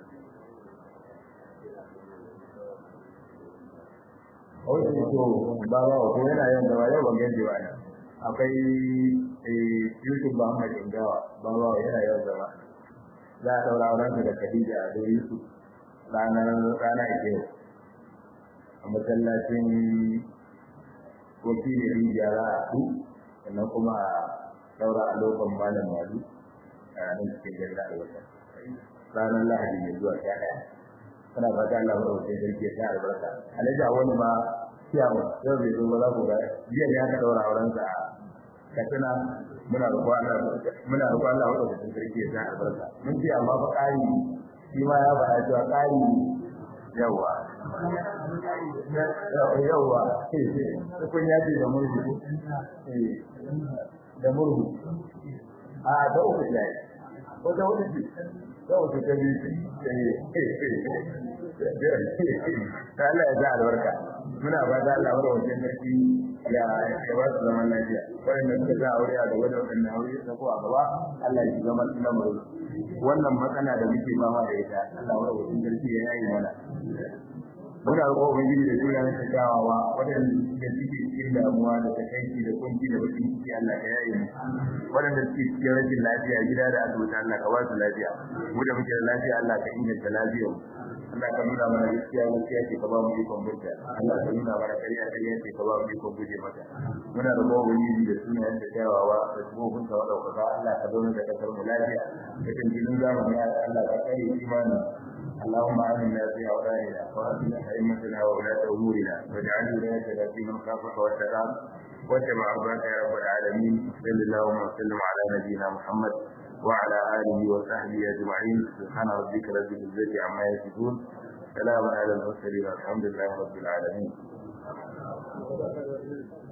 Oye to baba ko yana yin da yau ban gaji ba ne akwai eh Yusuf Muhammad Ingawa baba yana yin da za a daura auren da Khadija da Yusuf ranar rana ake a masallacin wakili rijiya za a su sannan kuma a daura a lokacin malam malu a nan cikin gari a wata ranar lahadi mai zuwa sha ɗaya kana fata Allah wa wajen sarki ya sa albarka alhaji a wani ma ciyawa yau bai zo ba za ku ga jiya ne aka daura auren sa a katsina muna roƙon Allah muna roƙon Allah wa wajen sarki ya sa albarka mun ce amma fa ƙari shi ma ya faɗa cewa ƙari yawa yawa kun ya ce da murhu da murhu a da uku ne ko da uku ce da uku ta biyu ta Allah ya sa albarka muna ba da Allah wa wajen sarki ya ya ba su zaman lafiya wanda suka za aure a gaba da wannan aure da ko a gaba Allah ya zama lamarin wannan matsala da muke fama da ita Allah wa wajen sarki ya yi mana muna roƙo ubangiji da juna na kyawawa waɗanda suke cikin damuwa da takaici da kunci da bakin ciki Allah ka yaye mu waɗanda suke cikin rashin lafiya gida da asibiti Allah ka ba su lafiya mu da muke da lafiya Allah ka inganta lafiyar Allah ka nuna mana gaskiya gaskiya ce ka ba mu ikon burta Allah ka nuna mana kariya kariya ce ka ba mu ikon guje mata muna roƙo ubangiji da sunayen da kyawawa da tsohon ta wadaukaka Allah ka zauna da kasar mu lafiya da tantilin zamani Allah ka kare imani اللهم آمنا في أوطاننا وأصلح أئمتنا وولاة أمورنا واجعل ولايتنا في من خافك واتقاك واتبع رضاك يا رب العالمين صل اللهم وسلم على نبينا محمد وعلى آله وصحبه أجمعين سبحان ربك رب العزة عما يصفون سلام على المرسلين والحمد لله رب العالمين